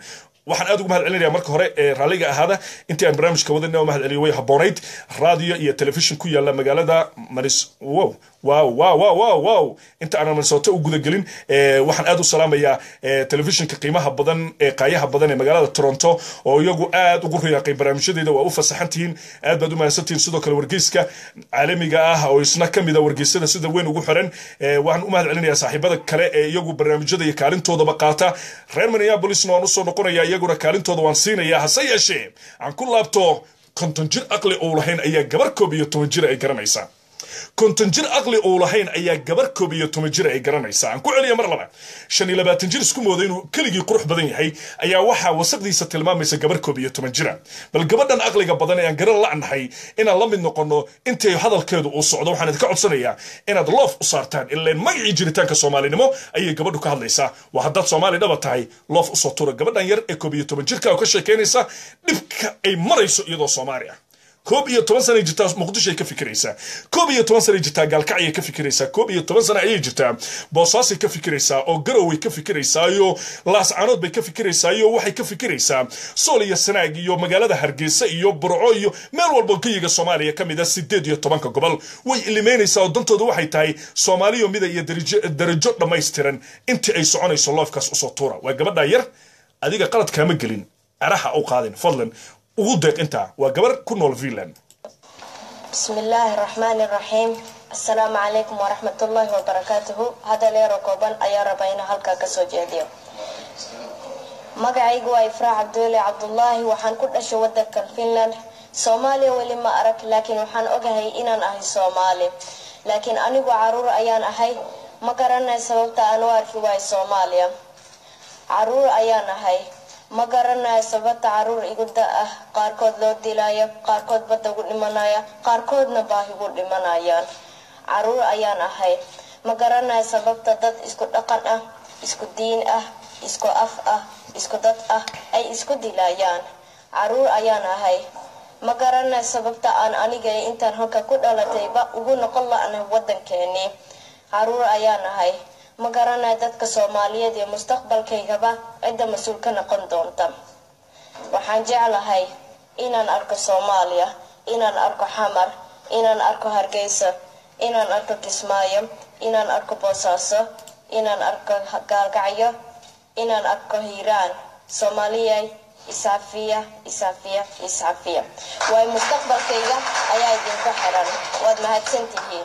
B: waxaan aad ugu mahad celinaya marka hore ee raalliga ahaada intii aan barnaamijka wadana mahad celiyo way haboonayd radio iyo telefishin ku yaala magaalada maris wow wow wow wow wow wow inta aanan minnesota u gudagelin eh, waxaan aad u salaamayaa eh, telefishinka qiimaha badan ee qaayaha badan ee magaalada toronto oo iyagu aad ugu riyaaqay barnaamijyadeeda waa u fasaxan tihiin aad baad u mahadsantihiin sidoo kale wargeyska caalamiga ah oo isna ka mida wargeysyada sida weyn ugu xiran eh, waxaan u mahad celinayaa saaxiibada kale ee iyagu barnaamijyada iyo kaalintoodaba qaata reer minneapolisna waan usoo noqonaya iyaguna kaalintooda waan siinaya hase yeeshee aan ku laabto konton jir aqli uu lahayn ayaa gabar koob iyo toban jir ay garanaysaa konton jir aqli uu lahayn ayaa gabar koob iyo toban jir ay garanaysaa aan ku celiya mar laba shan iyo labaatan jir isku mooda inuu keligii qurux badan yahay ayaa waxaa wasaqdiisa tilmaamaysa gabar koob iyo toban jira bal gabadhan aqliga badan ee aan garan la'nahay inaan la mid noqono intay hadalkeedu uu socdo waxaan idinka codsanayaa inaad loof u saartaan ileen magacii jiritaanka soomaalinimo ayay gabadhu ka hadlaysaa waa haddaad soomaali dhaba tahay loof usoo tura gabadhan yar ee koob iyo toban jirka oo ka sheekeynaysa dhibka ay marayso iyadoo soomaali ah koob iyo toban sana jirtaa muqdisho ay ka fikiraysaa koob iyo toban sana jirtaa gaalkacyay ka fikiraysaa koob iyo toban sana ayay jirtaa boosaasay ka fikiraysaa oo garoway ka fikiraysaa iyo laascaanood bay ka fikiraysaa iyo waxay ka fikiraysaa sool iyo sanaag iyo magaalada hargeysa iyo burco iyo meel walba geyiga soomaaliya ka mid a sideed iyo tobanka gobol way ilimeynaysaa oo dantooda waxay tahay soomaaliyo mida iyo darajo- darajo dhammaystiran intii ay soconayso loofkaas usoo tuura waa gabadha yar adiga qalad kaama gelin araha u qaadin fadlan ugu deeq intaa waa gabar ku nool finland
D: بسم الله الرحمن الرحيم السلام عليكم ورحمة الله وبركاته هذا ليرو كوبان أيا ربينا هلكا كسو جيديو magacaygu waa ifraa cabdulle cabdullaahi waxaan ku dhashay wadankan finland soomaaliya weli ma arag laakiin waxaan ogahay inaan ahay soomaali laakiin anigu caruur ayaan ahay ma garanay sababta aan u arki waayo soomaaliya caruur ayaan ahay ma garanayo sababta caruur igu da ah qaarkood loo dilayo qaarkood badda ugu dhimanaya qaarkoodna baahi ugu dhimanayaan caruur ayaan ahay ma garanayo sababta dad isku dhaqan ah isku diin ah isku af ah isku dad ah ay isku dilayaan caruur ayaan ahay ma garanayo sababta aan aniga intaan halka ku dhalatayba ugu noqon la-nahay wadankeenii caruur ayaan ahay ma garanayo dadka soomaaliyeed iyo mustaqbalkaygaba cidda mas-uul ka noqon doonta waxaan jeclahay inaan arko soomaaliya inaan arko xamar inaan arko hargeysa inaan arko kismaayo inaan arko boosaaso inaan arko gaalgacyo inaan arko hiiraan soomaaliyay iscafiya iscafiya iscafiya waayo mustaqbalkayga ayaa idinku xiran waad mahadsantihiin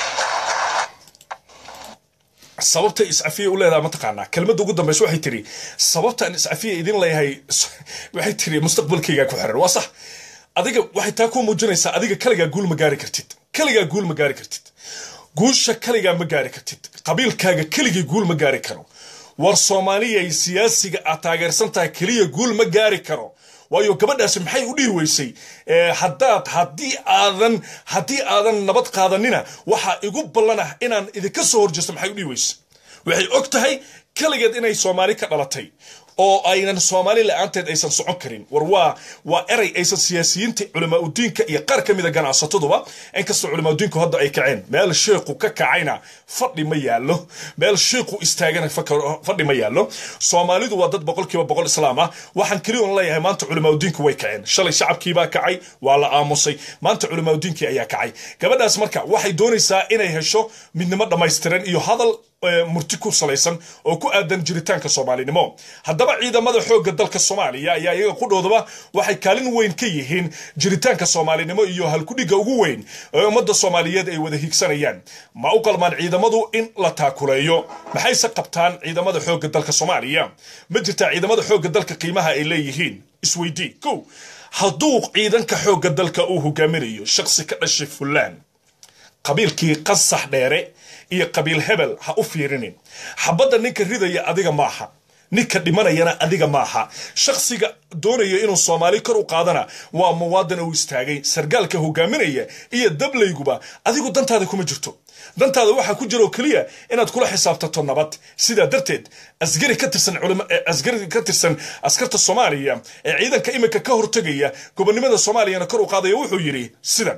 B: sababta iscafiya u leedaha mataqaanaa kelmadda ugu dambaysa waxay tiri sababtaan iscafiya idin leeyahay waxay tiri mustaqbalkaygaa ku xiran waa sax adiga waxay taa ku muujinaysaa adiga kaligaa guul ma gaari kartid kaligaa guul ma gaari kartid guusha kaligaa ma gaari kartid qabiilkaaga keligii guul ma gaari karo war soomaaliyay siyaasiga aad taageersan tahay keliya guul ma gaari karo waayo gabadhaasi maxay u dhihi weysay Eh, haddaad haddii aadan haddii aadan nabad qaadanina waxaa igu ballanah inaan idinka soo horjeesto maxay u dhihi weysay waxay og tahay kaligeed inay soomaali ka dhalatay oo aynan soomaali la-aanteed aysan socon karin war waa waa eray aysan siyaasiyiinta culamaa udiinka iyo qaar ka mida ganacsataduba inkastoo culamaa udiinku hadda ay kaceen meel sheekhu ka kacayna fadhi ma yaallo meel sheekhu istaagana faka- fadhi ma yaallo soomaalidu waa dad boqolkiiba boqol islaam ah waxaan keliya un leeyahay maanta culamaa udiinku way kaceen shalay shacabkiibaa kacay waa la aamusay maanta culamaa udiinkii ayaa kacay gabadhaas marka waxay doonaysaa inay hesho midnimo dhammaystiran iyo hadal eh, murti ku salaysan oo ku aadan jiritaanka soomaalinimo haddaba ciidamada xoogga dalka soomaaliya ayaa iyaga qudhoodaba waxay kaalin weyn ka yihiin jiritaanka soomaalinimo iyo halkudhigga ugu weyn ee ummadda soomaaliyeed ay wada higsanayaan ma u qalmaan ciidamadu in la taakuleeyo maxayse qabtaan ciidamada xoogga dalka soomaaliya ma jirtaa ciidamada xoogga dalka qiimaha ay leeyihiin isweydii kow hadduu ciidanka xoogga dalka uu hogaaminayo shakhsi ka dhashay fulaan qabiilkii qasax dheere iyo qabiil hebel ha u fiirinin xabadda ninka ridaya adiga maaha ninka dhimanayana adiga maaha shakhsiga doonaya inuu soomaali kor u qaadana waa muwaadan uu istaagay sargaalka hogaaminaya iyo dablayguba adigu dantaada kuma jirto dantaada waxaa ku jira oo keliya inaad kula xisaabtato nabad sidaa darteed asgari ka tirsan culama eh, asgari ka tirsan askarta soomaaliya ee ciidanka imika ka hortegaya gobonimada soomaaliyana kor u qaadaya wuxuu yidhi sidan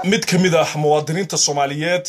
B: mid ka mid ah muwaadiniinta soomaaliyeed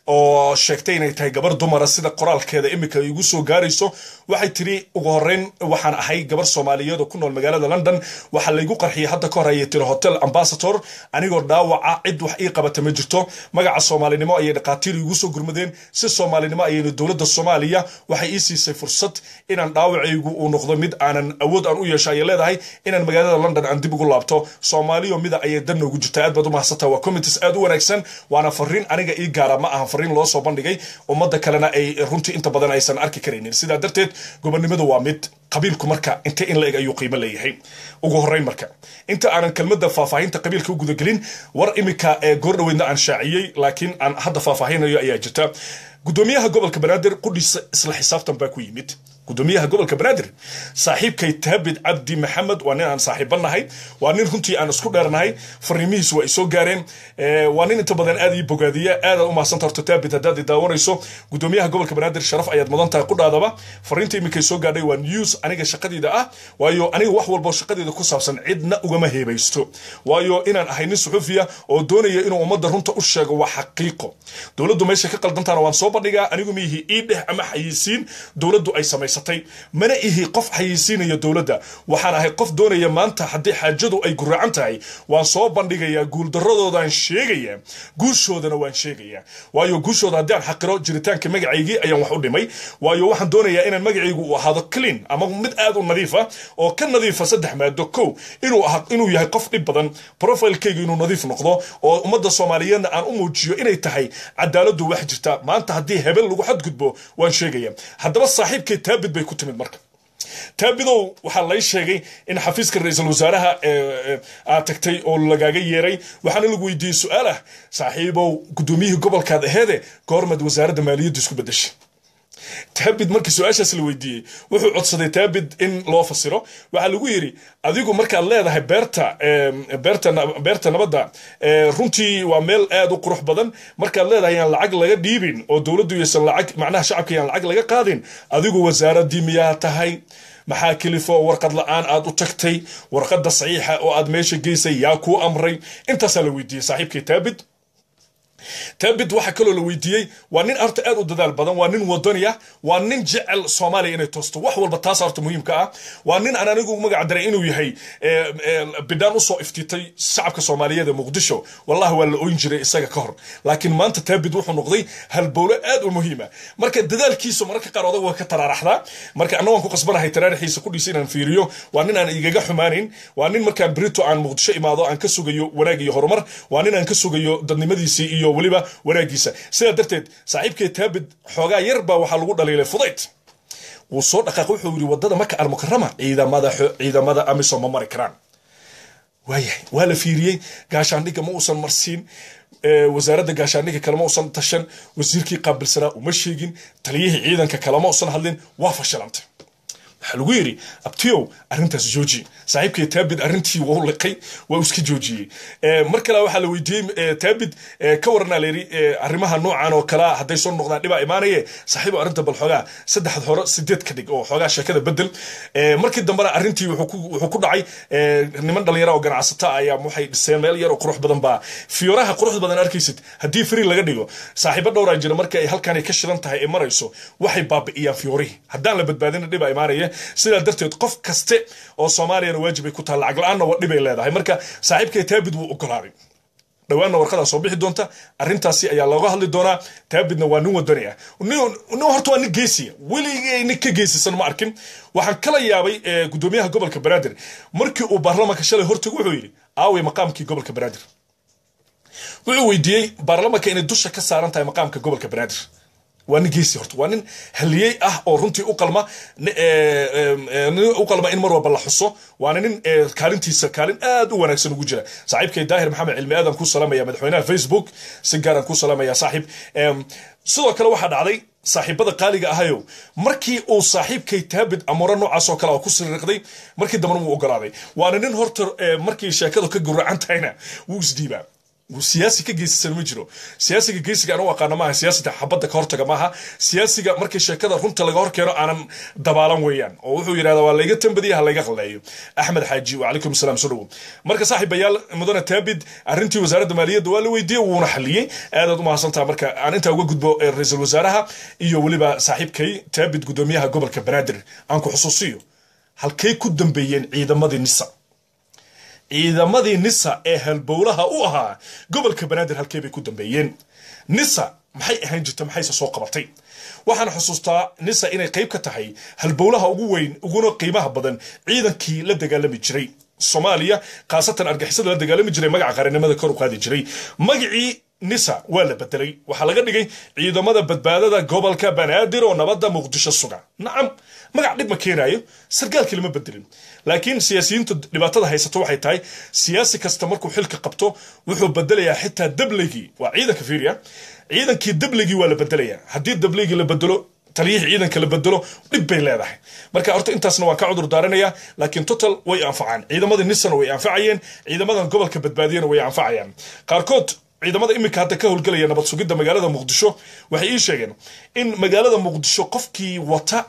B: oo sheegtay inay tahay gabar dumara sida qoraalkeeda imika igu soo gaarayso waxay tiri ugu horeyn waxaan ahay gabar soomaaliyeed oo ku nool magaalada london waxaa laygu qarxiyay hadda ka hor ayay tiri hotel ambassador anigoo dhaawaca cid wax ii qabata ma jirto magaca soomaalinimo ayay dhaqaatiir igu soo gurmadeen si soomaalinimo ayayna dowladda soomaaliya waxay ii siisay fursad inaan dhaawacaygu uu noqdo mid aanan awood aan u yeesho ayay leedahay inaan magaalada london aan dib ugu laabto soomaaliyo mida ayay dan noogu jirtaa aad baad u mahadsantaa waa committees aad u wanaagsan waana fariin aniga ii gaara ma ahan fariin loo soo bandhigay ummadda kalena ay runtii inta badan aysan arki karaynin sidaa darteed gobonnimadu waa mid qabiilku marka inte in la eg ayuu qiimo leeyahay ugu horeyn marka inta aanan kelmadda faahfaahinta qabiilka u gudagelin war imika ee goordhoweydna aan shaaciyey laakiin aan hadda faahfaahinayo ayaa jirta gudoomiyaha gobolka banaadir qudhiisa isla xisaabtan baa ku yimid gudoomiyaha gobolka banaadir saaxiibkay taabid cabdi maxamed waa nin aan saaxiiba nahay waa nin runtii aan isku dheernahay fariimihiis waa isoo gaareen waa nin inta badan aad ii bogaadiya aad u mahadsan tarto taabid haddaad i daawanayso gudoomiyaha gobolka banaadir sharaf ayaad mudan tahay qudhaadaba fariinta iminkay soo gaadhay waa news aniga shaqadayda ah waayo aniga wax walbo shaqadayda ku saabsan cidna ugama heebaysto waayo inaan ahay nin suxufiya oo doonaya inuu ummadda runta u sheego waa xaqiiqo dowladdu meesha ka qaldantaana waan soo bandhigaa anigu miihi ii dheh ama xayisiin dowladdu ay samaysatay mana ihi qof xayisiinaya dowladda waxaan ahay qof doonaya maanta haddii xaajadu ay guraacan tahay waan soo bandhigayaa guuldaradoodan sheegaya guushoodana waan sheegaya waayo guushooda haddii aan xaqiro jiritaanka magacaygii ayaan wax u dhimay waayo waxaan doonayaa inaan magacaygu uu ahaado clean ama mid aad u nadiifa oo ka nadiifa saddex maado kow inuu aha inuu yahay qof dhib badan profilekaygu inuu nadiif noqdo oo ummadda soomaaliyeedna aan u muujiyo inay tahay cadaaladdu wax jirta maanta haddii hebel lagu xadgudbo waan sheegaya haddaba saaxiibkay taabid bay ku timid marka taabidow waxaa lay sheegay in xafiiska ra-iisul wasaaraha aad tagtay oo lagaaga yeeray waxaana lagu weydiiyey su-aal ah saaxiibow gudoomiyihii gobolkaad aheede goormad wasaaradda maaliyadda isku bedeshay taabid markii su-aashaas la weydiiyey wuxuu codsaday taabid in loo fasiro waxaa lagu yidhi adigu markaad leedahay beerta beerta beerta nabadda runtii waa meel aad u qurux badan markaad leedahay yaan lacag laga dhiibin oo dowladdu yaysan lacag macnaha shacabka yaan lacag laga qaadin adigu wasaaraddii miyaa tahay maxaa kelifo warqad la-aan aad u tagtay warqadda saxiixa oo aad meesha geysay yaa kuu amray intaasaa la weydiiyey saaxiibkii taabid taabid waxaa kaloo la weydiiyey waa nin horta aad u dadaal badan waa nin wadani ah waa nin jecel soomaaliya inay toosto wax walba taas horta muhiimka ah waa nin aan anigu magac daray inuu yahay bidhaan usoo iftiitay shacabka soomaaliyeed ee muqdisho wallahi waa la oyn jiray isaga ka hor laakiin maanta taabid wuxuu noqday halbowle aad u muhiima marka dadaalkiisu mararka qaar odag waa ka taraaraxdaa marka anna waan ku qasbanahay taraaraxiisa kudhiisa inaan fiiriyo waa nin aan igaga xumaanayn waa nin markaan brito aan muqdisho imaado aan ka sugayo wanaag iyo horumar waa nin aan ka sugayo dadnimadiisii iyo weliba wanaagiisa sidaa darteed saaxiibkee taabid xoogaa yar baa waxaa lagu dhaliilay fudayd wuu soo dhaqaaq wuxuu yidhi wadada maka almukarama ciidamada ciidamada amisom ma mari karaan waayahay waa la fiiriyey gaashaandhigga ma uusan marsiin wasaaradda gaashaandhigga kalema uusan tashan wasiirkii qaabilsanaa uma sheegin taliyihii ciidanka kalema uusan hadlin waa fashilantay waxaa lagu yidhi abtiyow arrintaas jooji saaxiibkii taabid arrintii wuu liqay waa iska joojiyey mar kale waxaa la weydiiyey taabid ka waranaa layidhi arrimaha noocan oo kalea hadday soo noqdaan dhibaa imaanaye saaxiibo arrinta bal xoogaa saddexad hore sideed ka dhig oo xoogaa sheekada bedel markii dambena arrintii wuxuu ku dhacay niman dhalinyara oo ganacsata ayaa waxay dhiseen meel yar oo qurux badan baa fiyooraha quruxda badan arkaysid haddii free laga dhigo saaxiibo dhowraa jira marka ay halkan ka shidan tahay ay marayso waxay baabi'iyaan fiyoorihii haddaan la badbaadina dhibaa imaanaya sidaa darteed qof kaste oo soomaaliyana waajibay ku tahay lacag la-aanna waa dhibay leedahay marka saaxiibkay taabid wuu ogolaaday dhawaanna warqadaa soo bixi doonta arrintaasi ayaa looga hadli doonaa taabidna waa nin wadani ah nin horta waa nin geesiya weligay nin ka geesisan ma arkin waxaan kala yaabay gudoomiyaha gobolka banaadir markii uu baarlamaanka shalay hortago wuxuu yidhi aaway maqaamkii gobolka banaadir wuxuu weydiiyey baarlamaanka inay dusha ka saaran tahay maqaamka gobolka banaadir waa nin geesi horta waa nin haliyey ah oo runtii u qalma u qalma in mar walba la xuso waana nin kaalintiisa kaalin aad u wanaagsan ugu jira saaxiibkay daahir maxamed cilmi aadan ku salaamaya madaxweynaha facebook si gaaraan ku salaamaya saaxiib sidoo kale waxaa dhacday saaxiibada qaaliga ahayow markii uu saaxiibkay taabid amuuro noocaas oo kale oo ku siriiqday markii dambena wuu ogolaaday waana nin horta markii sheekadu ka guracan tahayna wuu isdhiibaa siyaasi ka geysisan ma jiro siyaasiga geysiga aan u aqaano maaha siyaasada xabadda ka hortaga maaha siyaasiga markii sheekada runta laga hor keeno aanan dabaalan weeyaan oo wuxuu yidhahdaa waa layga tambadiya ha layga qalleeyo axmed xaaji wacalaykum asalaam soo dhowo marka saaxiibayaal mudane taabid arrintii wasaaradda maaliyadda waa la weydiiyey wuuna xaliyey aadaad u mahadsantaha marka aan intaa uga gudbo eh, ra-iisul wasaaraha iyo weliba saaxiibkay taabid gudoomiyaha gobolka banaadir aan ku xusuusiyo halkay ku dambeeyeen ciidamadii nisa ciidamadii nisa ee halbowlaha u ahaa gobolka banaadir halkee bay ku dambeeyeen nisa maxay ahaan jirta maxayse soo qabatay waxaan xusuustaa nisa inay qayb ka tahay halbowlaha ugu weyn uguna qiimaha badan ciidankii la dagaalami jiray soomaaliya khaasatan argixisada la dagaalami jiray magaca qarannimada kor u qaadi jiray magacii nisa waa la bedelay waxaa laga dhigay ciidamada badbaadada gobolka banaadir oo nabadda muqdisho suga nacam magac dhib ma keenaayo sargaalkii lama bedelin laakiin siyaasiyiinta dhibaatada haysato waxay tahay siyaasi kasta markuu xilka qabto wuxuu bedelayaa xitaa dabligii waa ciidanka fiiriya ciidankii dabligii waa la bedelayaa haddii dabligii la bedelo taliyihii ciidanka la bedelo dhib bay leedahay marka horta intaasna waan ka cudur daaranayaa laakiin total way anfacaan ciidamadii nisana way anfacayeen ciidamadan gobolka badbaadiyana way anfacayaan qaarkood ciidamada iminka hadda ka howlgelaya nabad sugidda magaalada muqdisho waxay ii sheegeen in magaalada muqdisho qofkii wata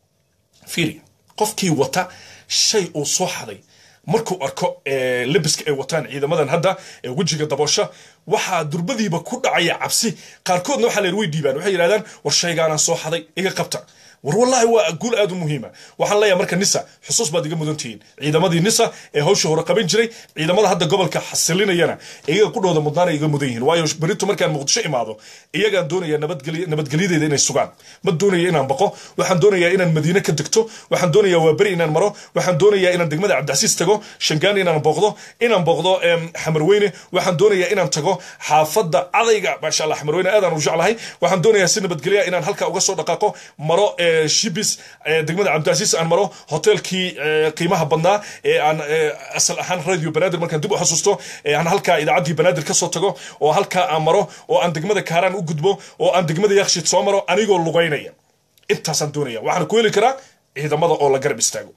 B: fiiri qofkii wata shay uu soo xaday markuu arko eh, lebiska ay wataan ciidamadan hadda ee wejiga daboosha waxaa durbadiiba ku dhacaya cabsi qaarkoodna waxaa la yidhi way dhiibaan waxay yidhahdaan war shaygaanaan soo xaday iga qabta war wallaahi waa guul aad u muhiima waxaan leeyahay marka nisa xusuus baad iga mudan tihiin ciidamadii nisa ee hawsha hore qaban jiray ciidamada hadda gobolka xasilinayana iyaga ku dhowda mudnaana iga mudan yihiin waayo berito markaan muqdisho imaado iyagaan doonaya nabadgelya nabadgelyadeeda inay sugaan ma doonaya inaan baqo waxaan doonayaa inaan madiine ka degto waxaan doonayaa waa beri inaan maro waxaan doonayaa inaan degmada cabdicasiis tago shangaan inaan booqdo inaan booqdo em, xamarweyne waxaan doonayaa inaan tago xaafadda adayga maasha allah xamarweyne aadaan u jeclahay waxaan doonayaa si nabadgelya inaan halka uga soo dhaqaaqo maro eh, shibis eh, degmada cabdicasiis aan maro hoteelkii eh, qiimaha badnaa ee aan eh, asal ahaan radio banaadir markaan dib u xasuusto ee aan halkaa idaacaddii banaadir ka soo tago oo halkaa aan maro oo aan degmada kaaraan u gudbo oo aan degmada yakshiid soo maro anigoo lugaynaya intaasaan doonaya waxaan ku heli karaa ciidamada oo la garab istaago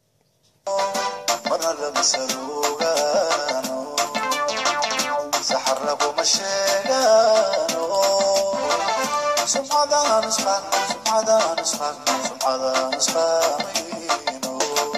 E: marna lama saluugaano saxar laguma sheegaano sumcadaan isqaan sumcadaan isqaan sumcadaan isqaamayno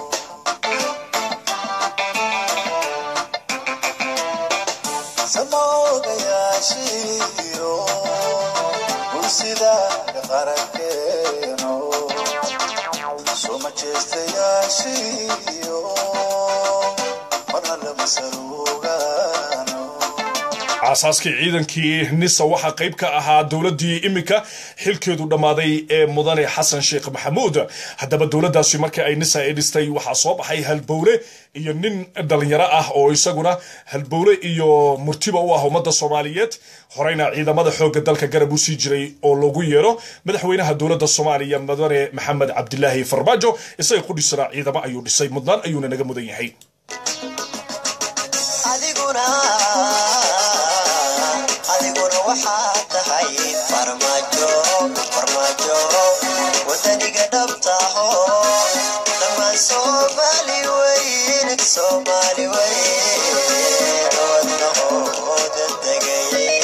E: samoogayaashiiro bulsida qarankeeno soma jeestayaashiyo marna lama saluugaano
B: aasaaskii ciidankii nisa waxaa qayb ka ahaa dowladdii iminka xilkeedu dhammaaday ee mudane xasan sheekh maxamuud haddaba dowladdaasi markii ay nisa ay dhistay waxaa soo baxay halbowle iyo nin dhalinyaro ah oo isaguna halbowle iyo murtiba u ah ummadda soomaaliyeed horeyna ciidamada xoogga dalka garab u sii jiray oo loogu yeero madaxweynaha dowladda soomaaliya mudane maxamed cabdilaahi farmaajo isaga qudhisana ciidamo ayuu dhisay mudnaan ayuuna naga mudan yahay
E: adiguna adiguna waxaa tahay farmaajo farmaajo wadaniga dhabtaho dhammaan soomaali weyn soomaali weyn wadnahooda degay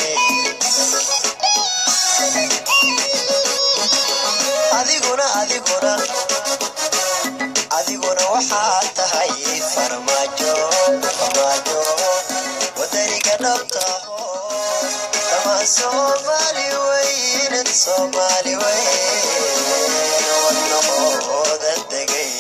E: adiguna adiguna adiguna waxaa tahay farmaajo farmaajo wadaniga dhabtaho dhammaan soomaali weyn soomaali weyn wadnahooda degay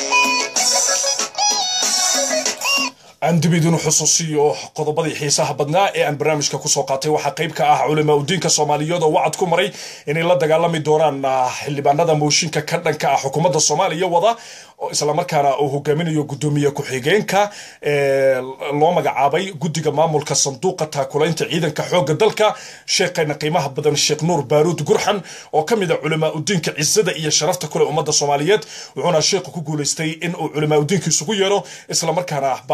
B: aan dib idin xusuusiyo qodobadii xiisaha badnaa ee aan barnaamijka kusoo qaatay waxaa qayb ka ah culamaa udiinka soomaaliyeed oo wacad ku maray inay la dagaalami doonaan ah, xildhibaanada mooshinka ka dhanka ah xukuumadda soomaaliya wada oo islamarkaana uu hogaaminayo gudoomiye ku-xigeenka ee loo magacaabay guddiga maamulka sanduuqa taakulaynta ciidanka xoogga dalka sheekhayna qiimaha badan sheekh nuur baaruud gurxan oo ka mid a culamaa udiinka cisada iyo sharafta kule ummadda soomaaliyeed wuxuuna sheekhu ku guulaystay in uu culamaa udiinka isugu yeero islamarkaana baarlamanka loo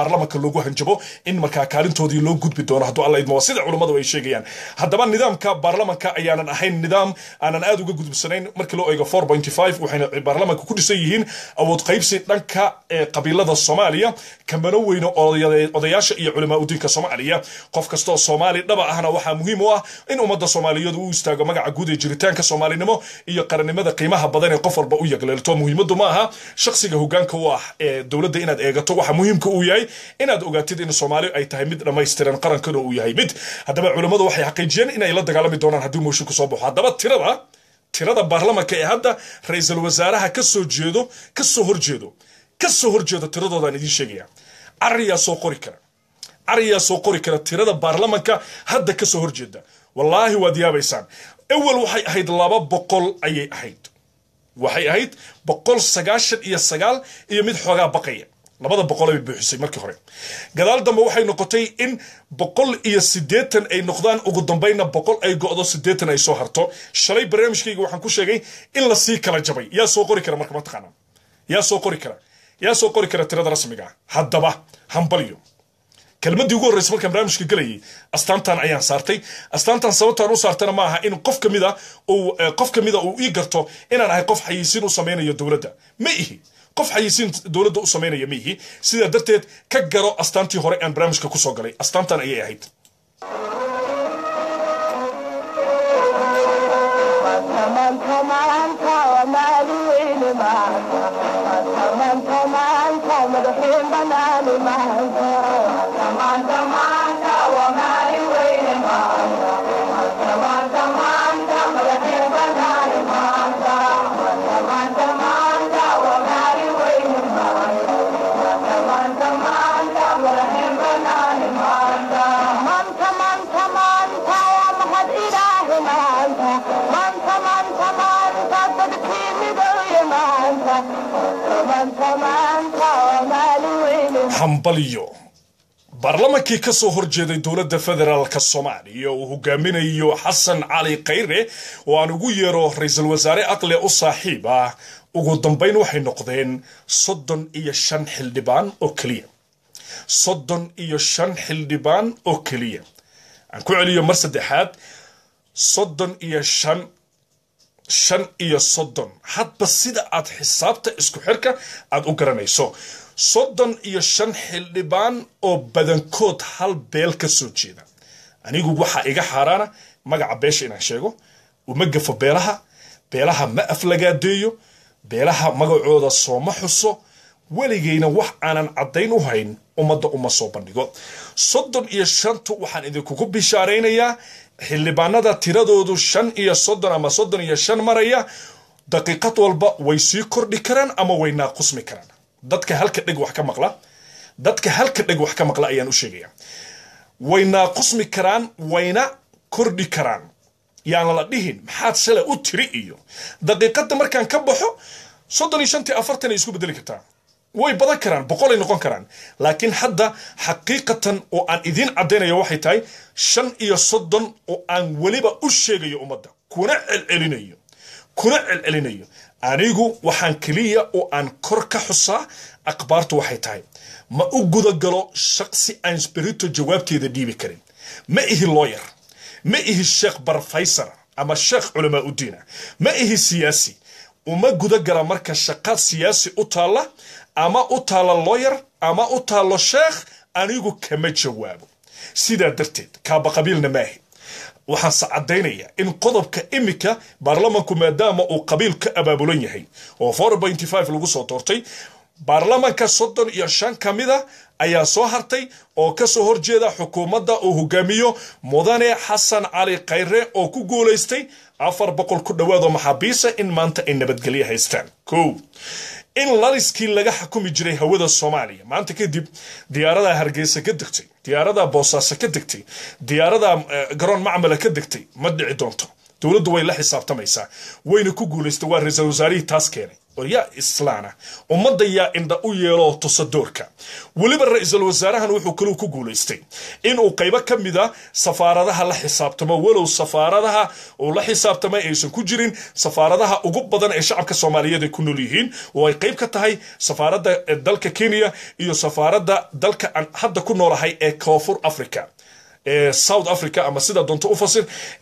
B: lagu hanjabo in markaa kaalintoodii loo gudbi doono hadduu alla idmo waa sida culummadu ay sheegayaan haddaba nidaamka baarlamanka ayaanan ahayn nidaam aanan aad uga gudubsanayn markii loo eego 4.5 waxayna baarlamanka ku dhisan yihiin awood qaybsi dhanka ee qabiilada soomaaliya kamano weyne odaya- odayaasha iyo culamaa udiinka soomaaliya qof kastoo soomaali dhaba ahna waxaa muhiim u ah in ummadda soomaaliyeed uu istaago magaca guud ee jiritaanka soomaalinimo iyo qarannimada qiimaha badan ee qof walba u yagleelto muhiimadu ma aha shakhsiga hogaanka u ah ee dowladda inaad eegato waxa muhiimka uu yahay inaad ogaatid in soomaali ay tahay mid dhammaystiran qarankana uu yahay mid haddaba culammadu waxay xaqiijiyeen inay la dagaalami doonaan haddii mooshin kusoo baxo haddaba tirada tirada baarlamanka ee hadda ra-iisul wasaaraha ka soo jeedo ka soo horjeedo ka soo horjeedo tiradoodaan idiin sheegaya cariyaa soo qori kara cariyaa soo qori kara tirada baarlamanka hadda ka soo horjeeda wallaahi waad yaabaysaan awal waxay ahayd laba boqol ayay ahayd waxay ahayd boqol sagaashan iyo sagaal iyo mid xoogaa baqaya labada boqol ay buuxisay markii hore gadaal dambe waxay noqotay in boqol iyo siddeetan ay noqdaan ugu dambayna boqol ay go'do siddeetan ay soo harto shalay barnaamijkayga waxaan ku sheegay in lasii kala jabay yaa soo qori kara marka mataqaanaa yaa soo qori kara yaa soo qori kara tirada rasmiga ah haddaba hambalyo kelmadii ugu horreysay markaan barnaamijka gelayay astaantan ayaan saartay astaantan sababtaan u saartana ma aha in qof ka mida uu eh, qof ka mida uu ii garto inaan ahay qof xayisiin u samaynayo dowladda ma ihi qof xayisiin dowladda u samaynaya ma ihi sidaa darteed ka garo astaantii hore aan barnaamijka kusoo galay astaantan ayay ahayd
A: Maanta maanta waa maalin weyn maanta maanta maanta madaxiin banaani maanta maanta maanta waa maalin weyn maanta maanta maanta madaxiin banaani maanta maanta maanta waa maalin weyn maanta maanta maanta madaxiin banaani maanta maanta maanta maanta waa mahad ilaahi maanta maanta maanta maanta dadkii midooye maanta maanta maanta waa maalin weyn
B: hambalyo baarlamankii ka soo horjeeday dowladda federaalka soomaaliya uu hogaaminayo xasan cali khayre oo aan ugu yeero ra-iisul wasaare aqle u saaxiib ah ugu dambayn waxay noqdeen soddon iyo shan xildhibaan oo keliya soddon iyo shan xildhibaan oo keliya aan ku celiyo mar saddexaad soddon iyo shan shan iyo soddon hadba sida aad xisaabta isku xirka aad u garanayso soddon iyo shan xildhibaan oo badankood hal beel ka soo jeeda anigu waxaa iga xaaraana magaca beesha inaan sheego uma gafo beelaha beelaha ma aflagaadeeyo beelaha magacooda sooma xuso weligayna wax aanan caddayn u hayn ummadda uma soo bandhigo soddon iyo shantu waxaan idinkugu bishaaraynayaa xildhibaanada tiradoodu shan iyo soddon ama soddon iyo shan maraya daqiiqad walba way sii kordhi karaan ama way naaqusmi karaan dadka halka dheg wax ka maqla dadka halka dheg wax ka maqla ayaan u sheegaya way naaqusmi karaan wayna kordhi karaan yaan la dhihin maxaad shalay u tiri iyo daqiiqadda markaan ka baxo soddon iyo shantii afartan ay isku bedeli kartaa way badan karaan boqolay noqon karaan laakiin hadda xaqiiqatan oo aan idiin caddaynayo waxay tahay shan iyo soddon oo aan weliba u sheegayo ummadda kuna celcelinayo kuna celcelinayo anigu waxaan keliya oo aan kor ka xusaa akhbaartu waxay tahay ma u gudagalo shaqsi aan spirito jawaabteeda dhiibi karin ma ihi lawyer ma ihi sheekh barfaysar ama sheekh culamaa udiina ma ihi siyaasi uma gudagala marka shaqaad siyaasi u taalla ama u taalla lawyer ama u taallo sheekh anigu kama jawaabo sidaa darteed kaaba qabiilna maahi waxaan se caddaynayaa in qodobka imika baarlamanku maadaama uu qabiil ka abaabulan yahay oo 4.5 lagu soo doortay baarlamanka soddon iyo shan ka mida ayaa soo hartay oo ka soo horjeeda xukuumadda uu hogaamiyo mudane xasan cali khayre oo ku guulaystay afar boqol ku dhowaadoo maxaabiisa in maanta ay nabadgelyo haystaan kow in laliskii laga xukumi jiray hawada soomaaliya maanta kadib diyaaradaa hargeysa ka degtay diyaaradaa boosaaso ka degtay diyaaradaa eh, garoon macmala ka degtay ma dhici doonto dowladdu way la xisaabtamaysaa wayna ku guulaystay waa ra-iisul wasaarihii taas keenay yaa islaana ummadda yaa indha u yeeloo tusadoorka weliba ra-iisul wasaarahan wuxuu kaluu ku guulaystay inuu qaybo ka mida safaaradaha la xisaabtamo walow safaaradaha uu la xisaabtamay aysan ku jirin safaaradaha ugu badan ee shacabka soomaaliyeed ay ku nool yihiin oo ay qayb ka tahay safaaradda dalka kenya iyo safaaradda dalka aan hadda ku noolahay ee koonfur africa south africa ama sida doonto u fasir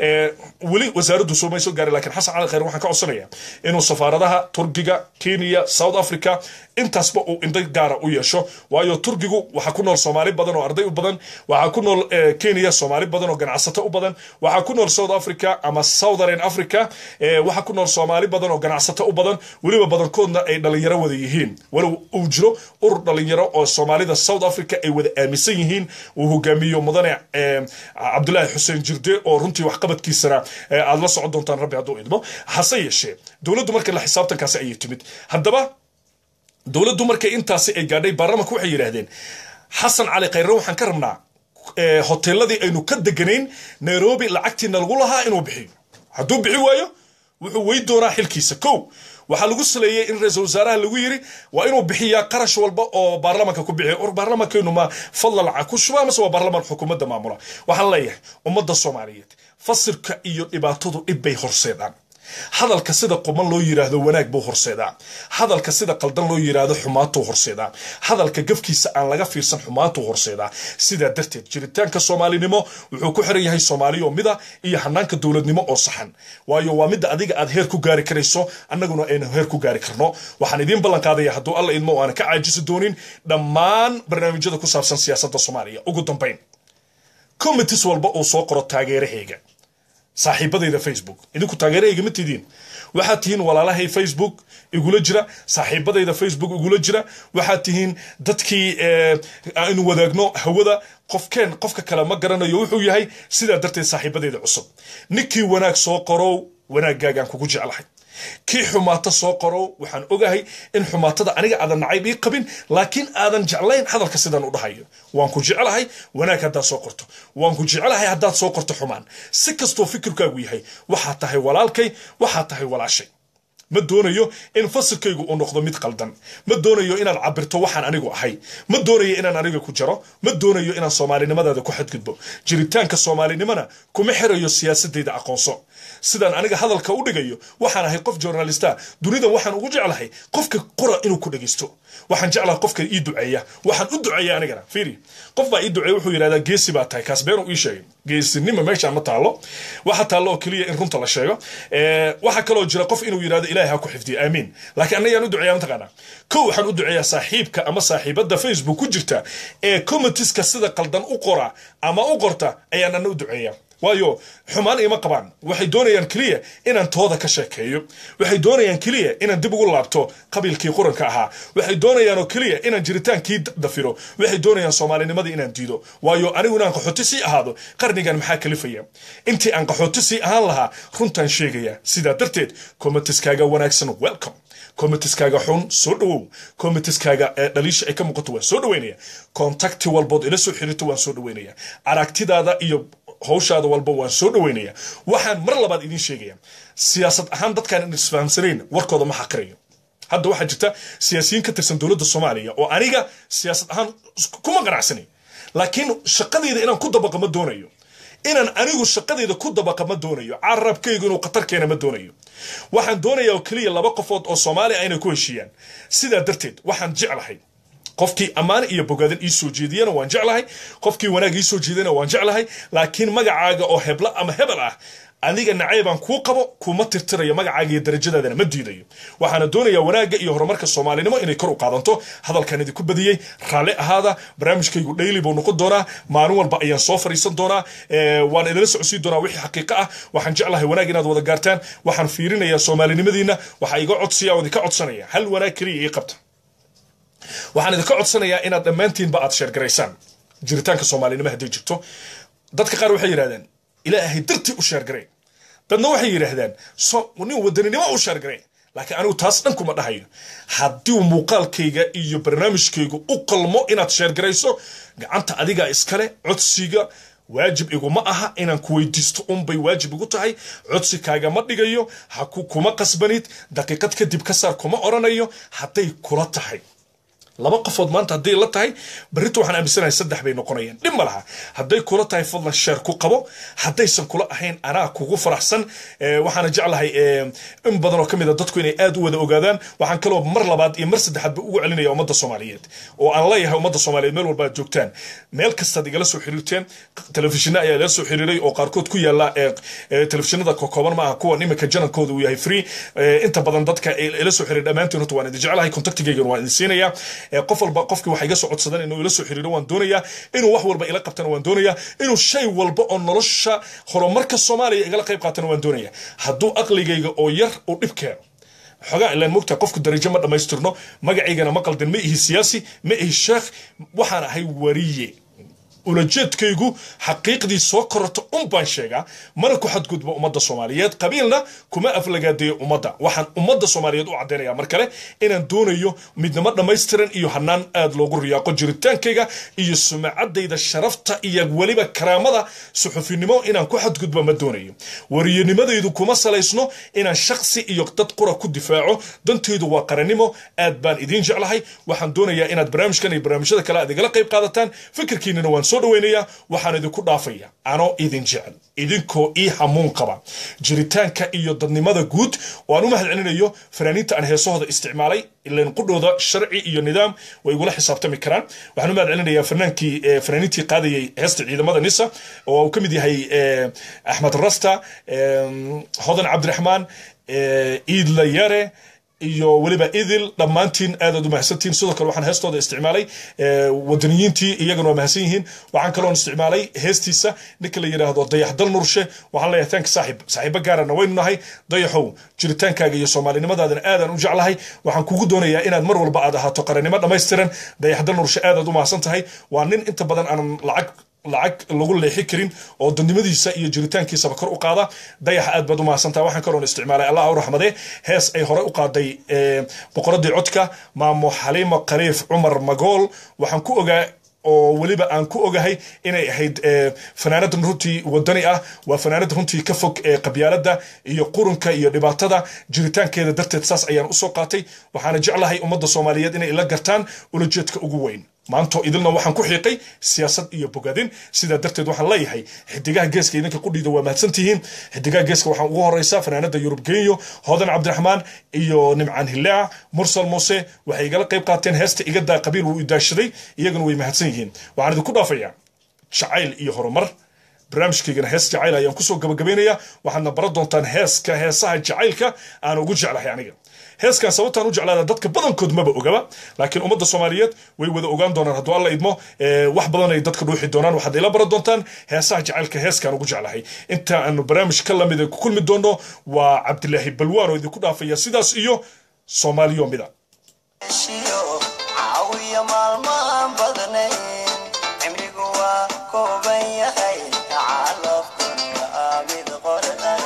B: weli wasaaraddu soomay soo gaaray lakiin xasan cali khayr waxaan ka codsanaya inuu safaaradaha turkiga kenya south africa intaasba uu indho gaara u yeesho waayo turkigu waxaa ku nool soomaali badan oo arday u badan waxaa ku nool kenya soomaali badan oo ganacsato u badan waxaa ku nool south africa ama southern africa waxaa ku nool soomaali badan oo ganacsato u badan weliba badankoodna ay dhalinyaro wada yihiin walow uu jiro urur dhalinyaro oo soomaalida south africa ay wada aaminsan yihiin uu hogaamiyo mudane cabdulaahi xuseen jirde oo runtii waxqabadkiisana aad la socon doontaan rabbi hadduu idmo hase yeeshee dowladdu marka la xisaabtankaasi ayay timid haddaba dowladdu markay intaasi ay gaadhay baarlamanka waxay yidhaahdeen xasan cali khayre waxaan ka rabnaa hoteeladii aynu ka deganayn nairobi lacagtiina lagu lahaa inuu bixiyo hadduu bixi waayo wuxuu wey doonaa xilkiisa kow waxaa lagu saleeyey in ra-iisul wasaaraha lagu yiri waa inuu bixiyaa qarash walba oo baarlamanka ku bixiya or baarlamankeenu ma fadla lacag ku shubaa mase waa baarlaman xukuumadda maamula waxaan leeyahay ummadda soomaaliyeed fasirka iyo dhibaatadu dhib bay horseedaan hadalka sida quman loo yiraahdo wanaag buu horseedaa hadalka sida qaldan loo yiraahdo xumaatuu horseedaa hadalka gafkiisa aan laga fiirsan xumaatuu horseedaa sidaa darteed jiritaanka soomaalinimo wuxuu ku xiran yahay soomaaliyo mida iyo hanaanka dowladnimo oo saxan waayo waa midda adiga aad heer ku gaari karayso annaguna aynu heer ku gaari karno waxaan idiin ballan qaadaya hadduu alla idmo aana ka caajisi doonin dhammaan barnaamijyada ku saabsan siyaasadda soomaaliya ugu dambayn commitis walba uu soo qoro taageerahayga saaxiibadayda facebook idinku taageerahayga ma tidiin waxaad tihiin walaalahay facebook igula jira saaxiibadayda facebook igula jira waxaad tihiin dadkii aynu wadaagno hawada qofkeen qofka kale ma garanayo wuxuu yahay sidaa darteed saaxiibadayda cusub ninkii wanaag soo qorow wanaaggaagaan kugu jeclahay kii xumaata soo qorow waxaan ogahay in xumaatada aniga aadan nacayb ii qabin laakiin aadan jeclayn hadalka sidaan u dhahayo waan ku jeclahay wanaag haddaad soo qorto waan ku jeclahay haddaad soo qorto xumaan si kastoo fikirkaagu yahay waxaad tahay walaalkay waxaad tahay walaashay ma doonayo in fasilkaygu uu noqdo mid qaldan ma doonayo inaad cabirto waxaan anigu ahay ma doonayo inaan aniga ku jaro ma doonayo inaan soomaalinimadaada ku xadgudbo jiritaanka soomaalinimona kuma xirayo siyaasadayda aqoonso sidaan aniga hadalka u dhigayo waxaan ahay qof journalista dunidan waxaan ugu jeclahay qofka qora inuu ku dhegeysto waxaan jeclahay qofka ii duceeya waxaan u duceeya anigana fiiri qof baa ii duceeya wuxuu yidhahdaa geesi baa tahay kaas beenuu ii sheegay geesinima meeshaan ma taallo waxa taallo oo keliya in runta la sheego waxaa kaloo jira qof inuu yidhahdo ilaahay ha ku xifdiyo aamiin laakiin annagaan u duceeya mataqaanaa kow waxaan u duceeyaa saaxiibka ama saaxiibadda facebook ku jirta ee commentiska sida qaldan u qora ama u qorta ayaan anna u duceeyaa waayo xumaan ima qabaan waxay doonayaan keliya inaan tooda ka sheekeeyo waxay doonayaan keliya inaan dib ugu laabto qabiilkii quranka ahaa waxay doonayaan oo keliya inaan jiritaankii dafiro waxay doonayaan soomaalinimadii inaan diido waayo anigu inaan qaxooti sii ahaado qarnigan maxaa kalifaya intii aan qaxooti sii ahaan lahaa runtaan sheegaya sidaa darteed komatiskaaga wanaagsan welcome komitiskaaga xun soo dhawow komitiskaaga dhaliisha ay ka muuqato waan soo dhaweynaya kontakti walbood ila soo xiriirto waan soo dhaweynaya aragtidaada iyo hawshaada walba waan soo dhaweynaya waxaan mar labaad idiin sheegaya siyaasad ahaan dadkaan in isfahamsanayn warkooda ma xaqirayo hadda waxaa jirta siyaasiyiin ka tirsan dowladda soomaaliya oo aniga siyaasad ahaan kuma qanacsanay laakiin shaqadeyda inaan ku dabaqa ma doonayo inaan anigu shaqadeyda ku dabaqa ma doonayo carabkaygu inuu khatar keena ma doonayo waxaan doonayaa oo keliya laba qofood oo soomaaliya inay ku heshiiyaan sidaa darteed waxaan jeclahay qofkii ammaan iyo bogaadin ii soo jeediyana waan jeclahay qofkii wanaag ii soo jeediyana waan jeclahay laakiin magacaaga oo hebla ama hebel ah adiga naceybaan kuu qabo kuma tirtirayo magacaaga iyo darajadaadana ma diidayo waxaana doonayaa wanaagga iyo horumarka soomaalinimo inay kor u qaadanto hadalkan idinku badiyey raalli ahaada barnaamijkaygu dhayli buu noqon doonaa maalin walba ayaan soo fariisan doonaa waan idinla socodsiin doonaa wixii xaqiiqo ah waxaan jeclahay wanaag inaad wada gaartaan waxaan fiirinayaa soomaalinimadiina waxaa iga codsaya oo idinka codsanaya hal wanaag keliya ii qabta waxaan idinka codsanayaa inaad dhammaantiinba aad sheergaraysaan jiritaanka soomaalinimo hadday jirto dadka qaar waxay yidhahdeen ilaahay dartii u sheergaray dadna waxay yidhaahdaan nin wadaninimo u sheergaray laakiin anigu taas dhan kuma dhahayo haddii muuqaalkayga iyo barnaamijkaygu u qalmo inaad sheergarayso gacanta adigaa iskale codsiga waajib iguma aha inaan ku weydiisto unbay waajib igu tahay codsi kaagama dhigayo ha ku kuma qasbanid daqiiqad kadib ka saar kuma oranayo hadday kula tahay laba qofood maanta hadday la tahay berrito waxaan aaminsanahay saddex bay noqonayaan dhib ma laha hadday kula tahay fadlan sheer ku qabo haddaysan kula ahayn anaa kugu faraxsan Eh, waxaana jeclahay eh, in badan oo ka mid a dadku inay aad u wada ogaadaan waxaan kaloo mar labaad iyo mar saddexaadba ugu celinaya ummadda soomaaliyeed oo aan leeyahay ummadda soomaaliyeed meel walba aad joogtaan meel kastaad igala soo xiriirteen telefishinna ayaa igala soo xiriiray oo qaarkood ku yaala eh, eh, telefishinada kokooban maaha kuwa imika janankooda uu yahay free Eh, inta badan dadka ila soo xiriir dhammaantiin horta waan idin jeclahay contactigaygan waan idin siinayaa Eh, qof walba qofkii waxa iga soo codsadan inuu ila soo xiriiro waan doonayaa inuu wax walba ila qabtana waan doonayaa inuu shay walba oo nolosha horumarka soomaaliya igala qayb qaatana waan doonayaa hadduu aqligayga oo yar uu dhib keeno xogaa ilaan mogtaa qofku darajo ma dhammaystirno magacaygana ma qaldan ma ihi siyaasi ma ihi sheekh waxaan ahay wariye ulajeedkaygu xaqiiqdii soo kororta un baan sheegaa mana ku xadgudbo ummadda soomaaliyeed qabiilna kuma aflagaadeeyo ummadda waxaan ummadda soomaaliyeed u caddaynaya mar kale inaan doonayo midnimo dhammaystiran iyo hanaan aad loogu riyaaqo jiritaankayga iyo sumacadayda sharafta iyo weliba karaamada suxufinimo inaan ku xadgudbo ma doonayo wariyanimadaydu kuma salaysno inaan shaksi iyo dad qura ku difaaco dantaydu waa qarannimo aad baan idiin jeclahay waxaan doonayaa inaad barnaamijkan iyo barnaamijyada kale aad igala qayb qaadataan fikirkiinana waan soo dhaweynayaa waxaan idinku dhaafaya anoo idin jecel idinkoo ii hamuun qaba jiritaanka iyo dadnimada guud oo aan u mahad celinayo fanaaniinta aan heesahooda isticmaalay ilan qudhooda sharci iyo nidaam way igula xisaabtami karaan waxaan u mahad celinayaa fanaankii eh, fanaaniintii qaadayay heesta ciidamada nisa oo uu ka mid yahay eh, axmed rasta eh, hodan cabdiraxmaan eh, iidla yare iyo weliba idil dhammaantiin aadaad u mahadsantihiin sidoo kale waxaan heestooda isticmaalay eh, wadaniyiintii iyagana waa mahadsan yihiin waxaan kaloon isticmaalay heestiisa ninka la yidhaahdo dayax dal nurshe waxaan leeyahay tank saaxib saaxiibo gaarana waynu nahay dayaxow jiritaankaaga iyo soomaalinimadaadana aadaan u jeclahay waxaan kugu doonayaa inaad mar walba aad ahaato qarannimo dhammaystiran dayax dal nurshe aadaad u mahadsan tahay waa nin inta badan aanan lacag lacag lagu leexi karin oo dadnimadiisa iyo jiritaankiisaba kor u qaada dayaxa aad baad u mahadsantaha waxaan kaloon isticmaalay allah u raxmade hees ay hore u qaaday eh, boqoradii codka maamo xaliimo khaliif cumar magool waxaan ku ogaa oo weliba aan ku ogahay inay ahayd eh, fanaanada runtii wadani ah waa fanaanada runtii ka fog eh, qabyaalada iyo qurunka iyo dhibaatada jiritaankeeda darteed saas ayaan usoo qaatay waxaana jeclahay ummadda soomaaliyeed inay ila gartaan ulajeedka ugu weyn maanto idilna waxaan ku xiiqay siyaasad iyo bogadin sidaa darteed waxaan leeyahay xidigaha geeska idinka qudhiida waa mahadsantihiin xidigaha geeska waxaan ugu horeysa fanaanada yurub genyo hodan cabdiraxmaan iyo nimcaan hilaac mursal muuse waxay igala qayb qaateen heesta igadaa qabiil wuu idaashaday iyaguna way mahadsan yihiin waxaan idinku dhaafayaa jacayl iyo horumar barnaamijkaygana hees jacayl ayaan kusoo gabagabaynayaa waxaadna baran doontaan heeska heesaha jacaylka aan ugu jeclahay aniga heeskan sababtaan u jeclaada dadka badankood maba ogaba laakiin ummadda soomaaliyeed way wada ogaan doonaan hadduu alla idmo eh, wax badan ay dadka dhuuxi doonaan waxaad ila baran doontaan heesaha jacaylka heeskaan ugu jeclahay inta aanu barnaamij ka lamid ku kulmi doono waa cabdilaahi balwaan oo idinku dhaafaya sidaas iyo soomaaliyo mida
E: heshiyo caawiya maalmaan badnayn cimrigu waa kooban yahay calafkuna aa mid qorana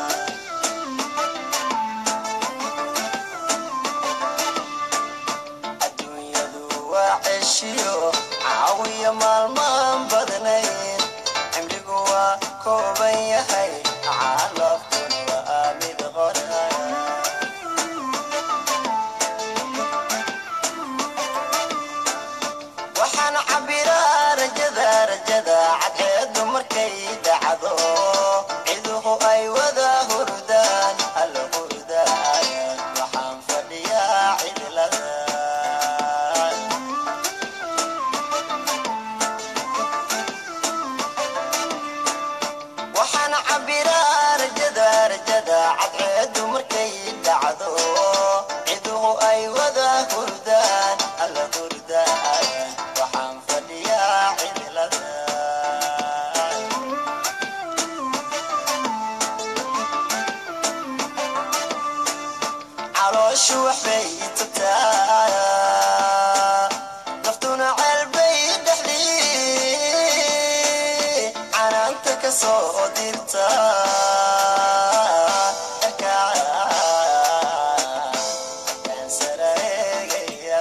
E: adduunyadu waa ceshiyo caawiya maalmaan badnayn cimrigu waa kooban yahay calafkuna aa mid qorana waxaan cabiraa rajada rajada cadceedu markay dhacdo ciduhu ay wada hurdaan alla hurdaan waxaan fadhiyaa cidlada waxaan cabiraa rajada rajada cadceedu markay dhacdo ciduhu ay wada hurdaan alla hurdaan waxaan fadhiyaa cidlada calooshu waxbay tagtaa naftuna ceelbay dhexdii canaanta ka soo dirta Kan sara eegaya.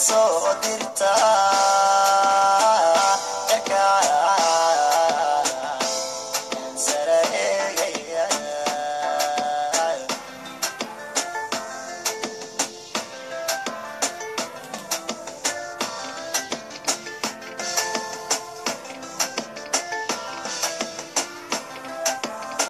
E: soo dirta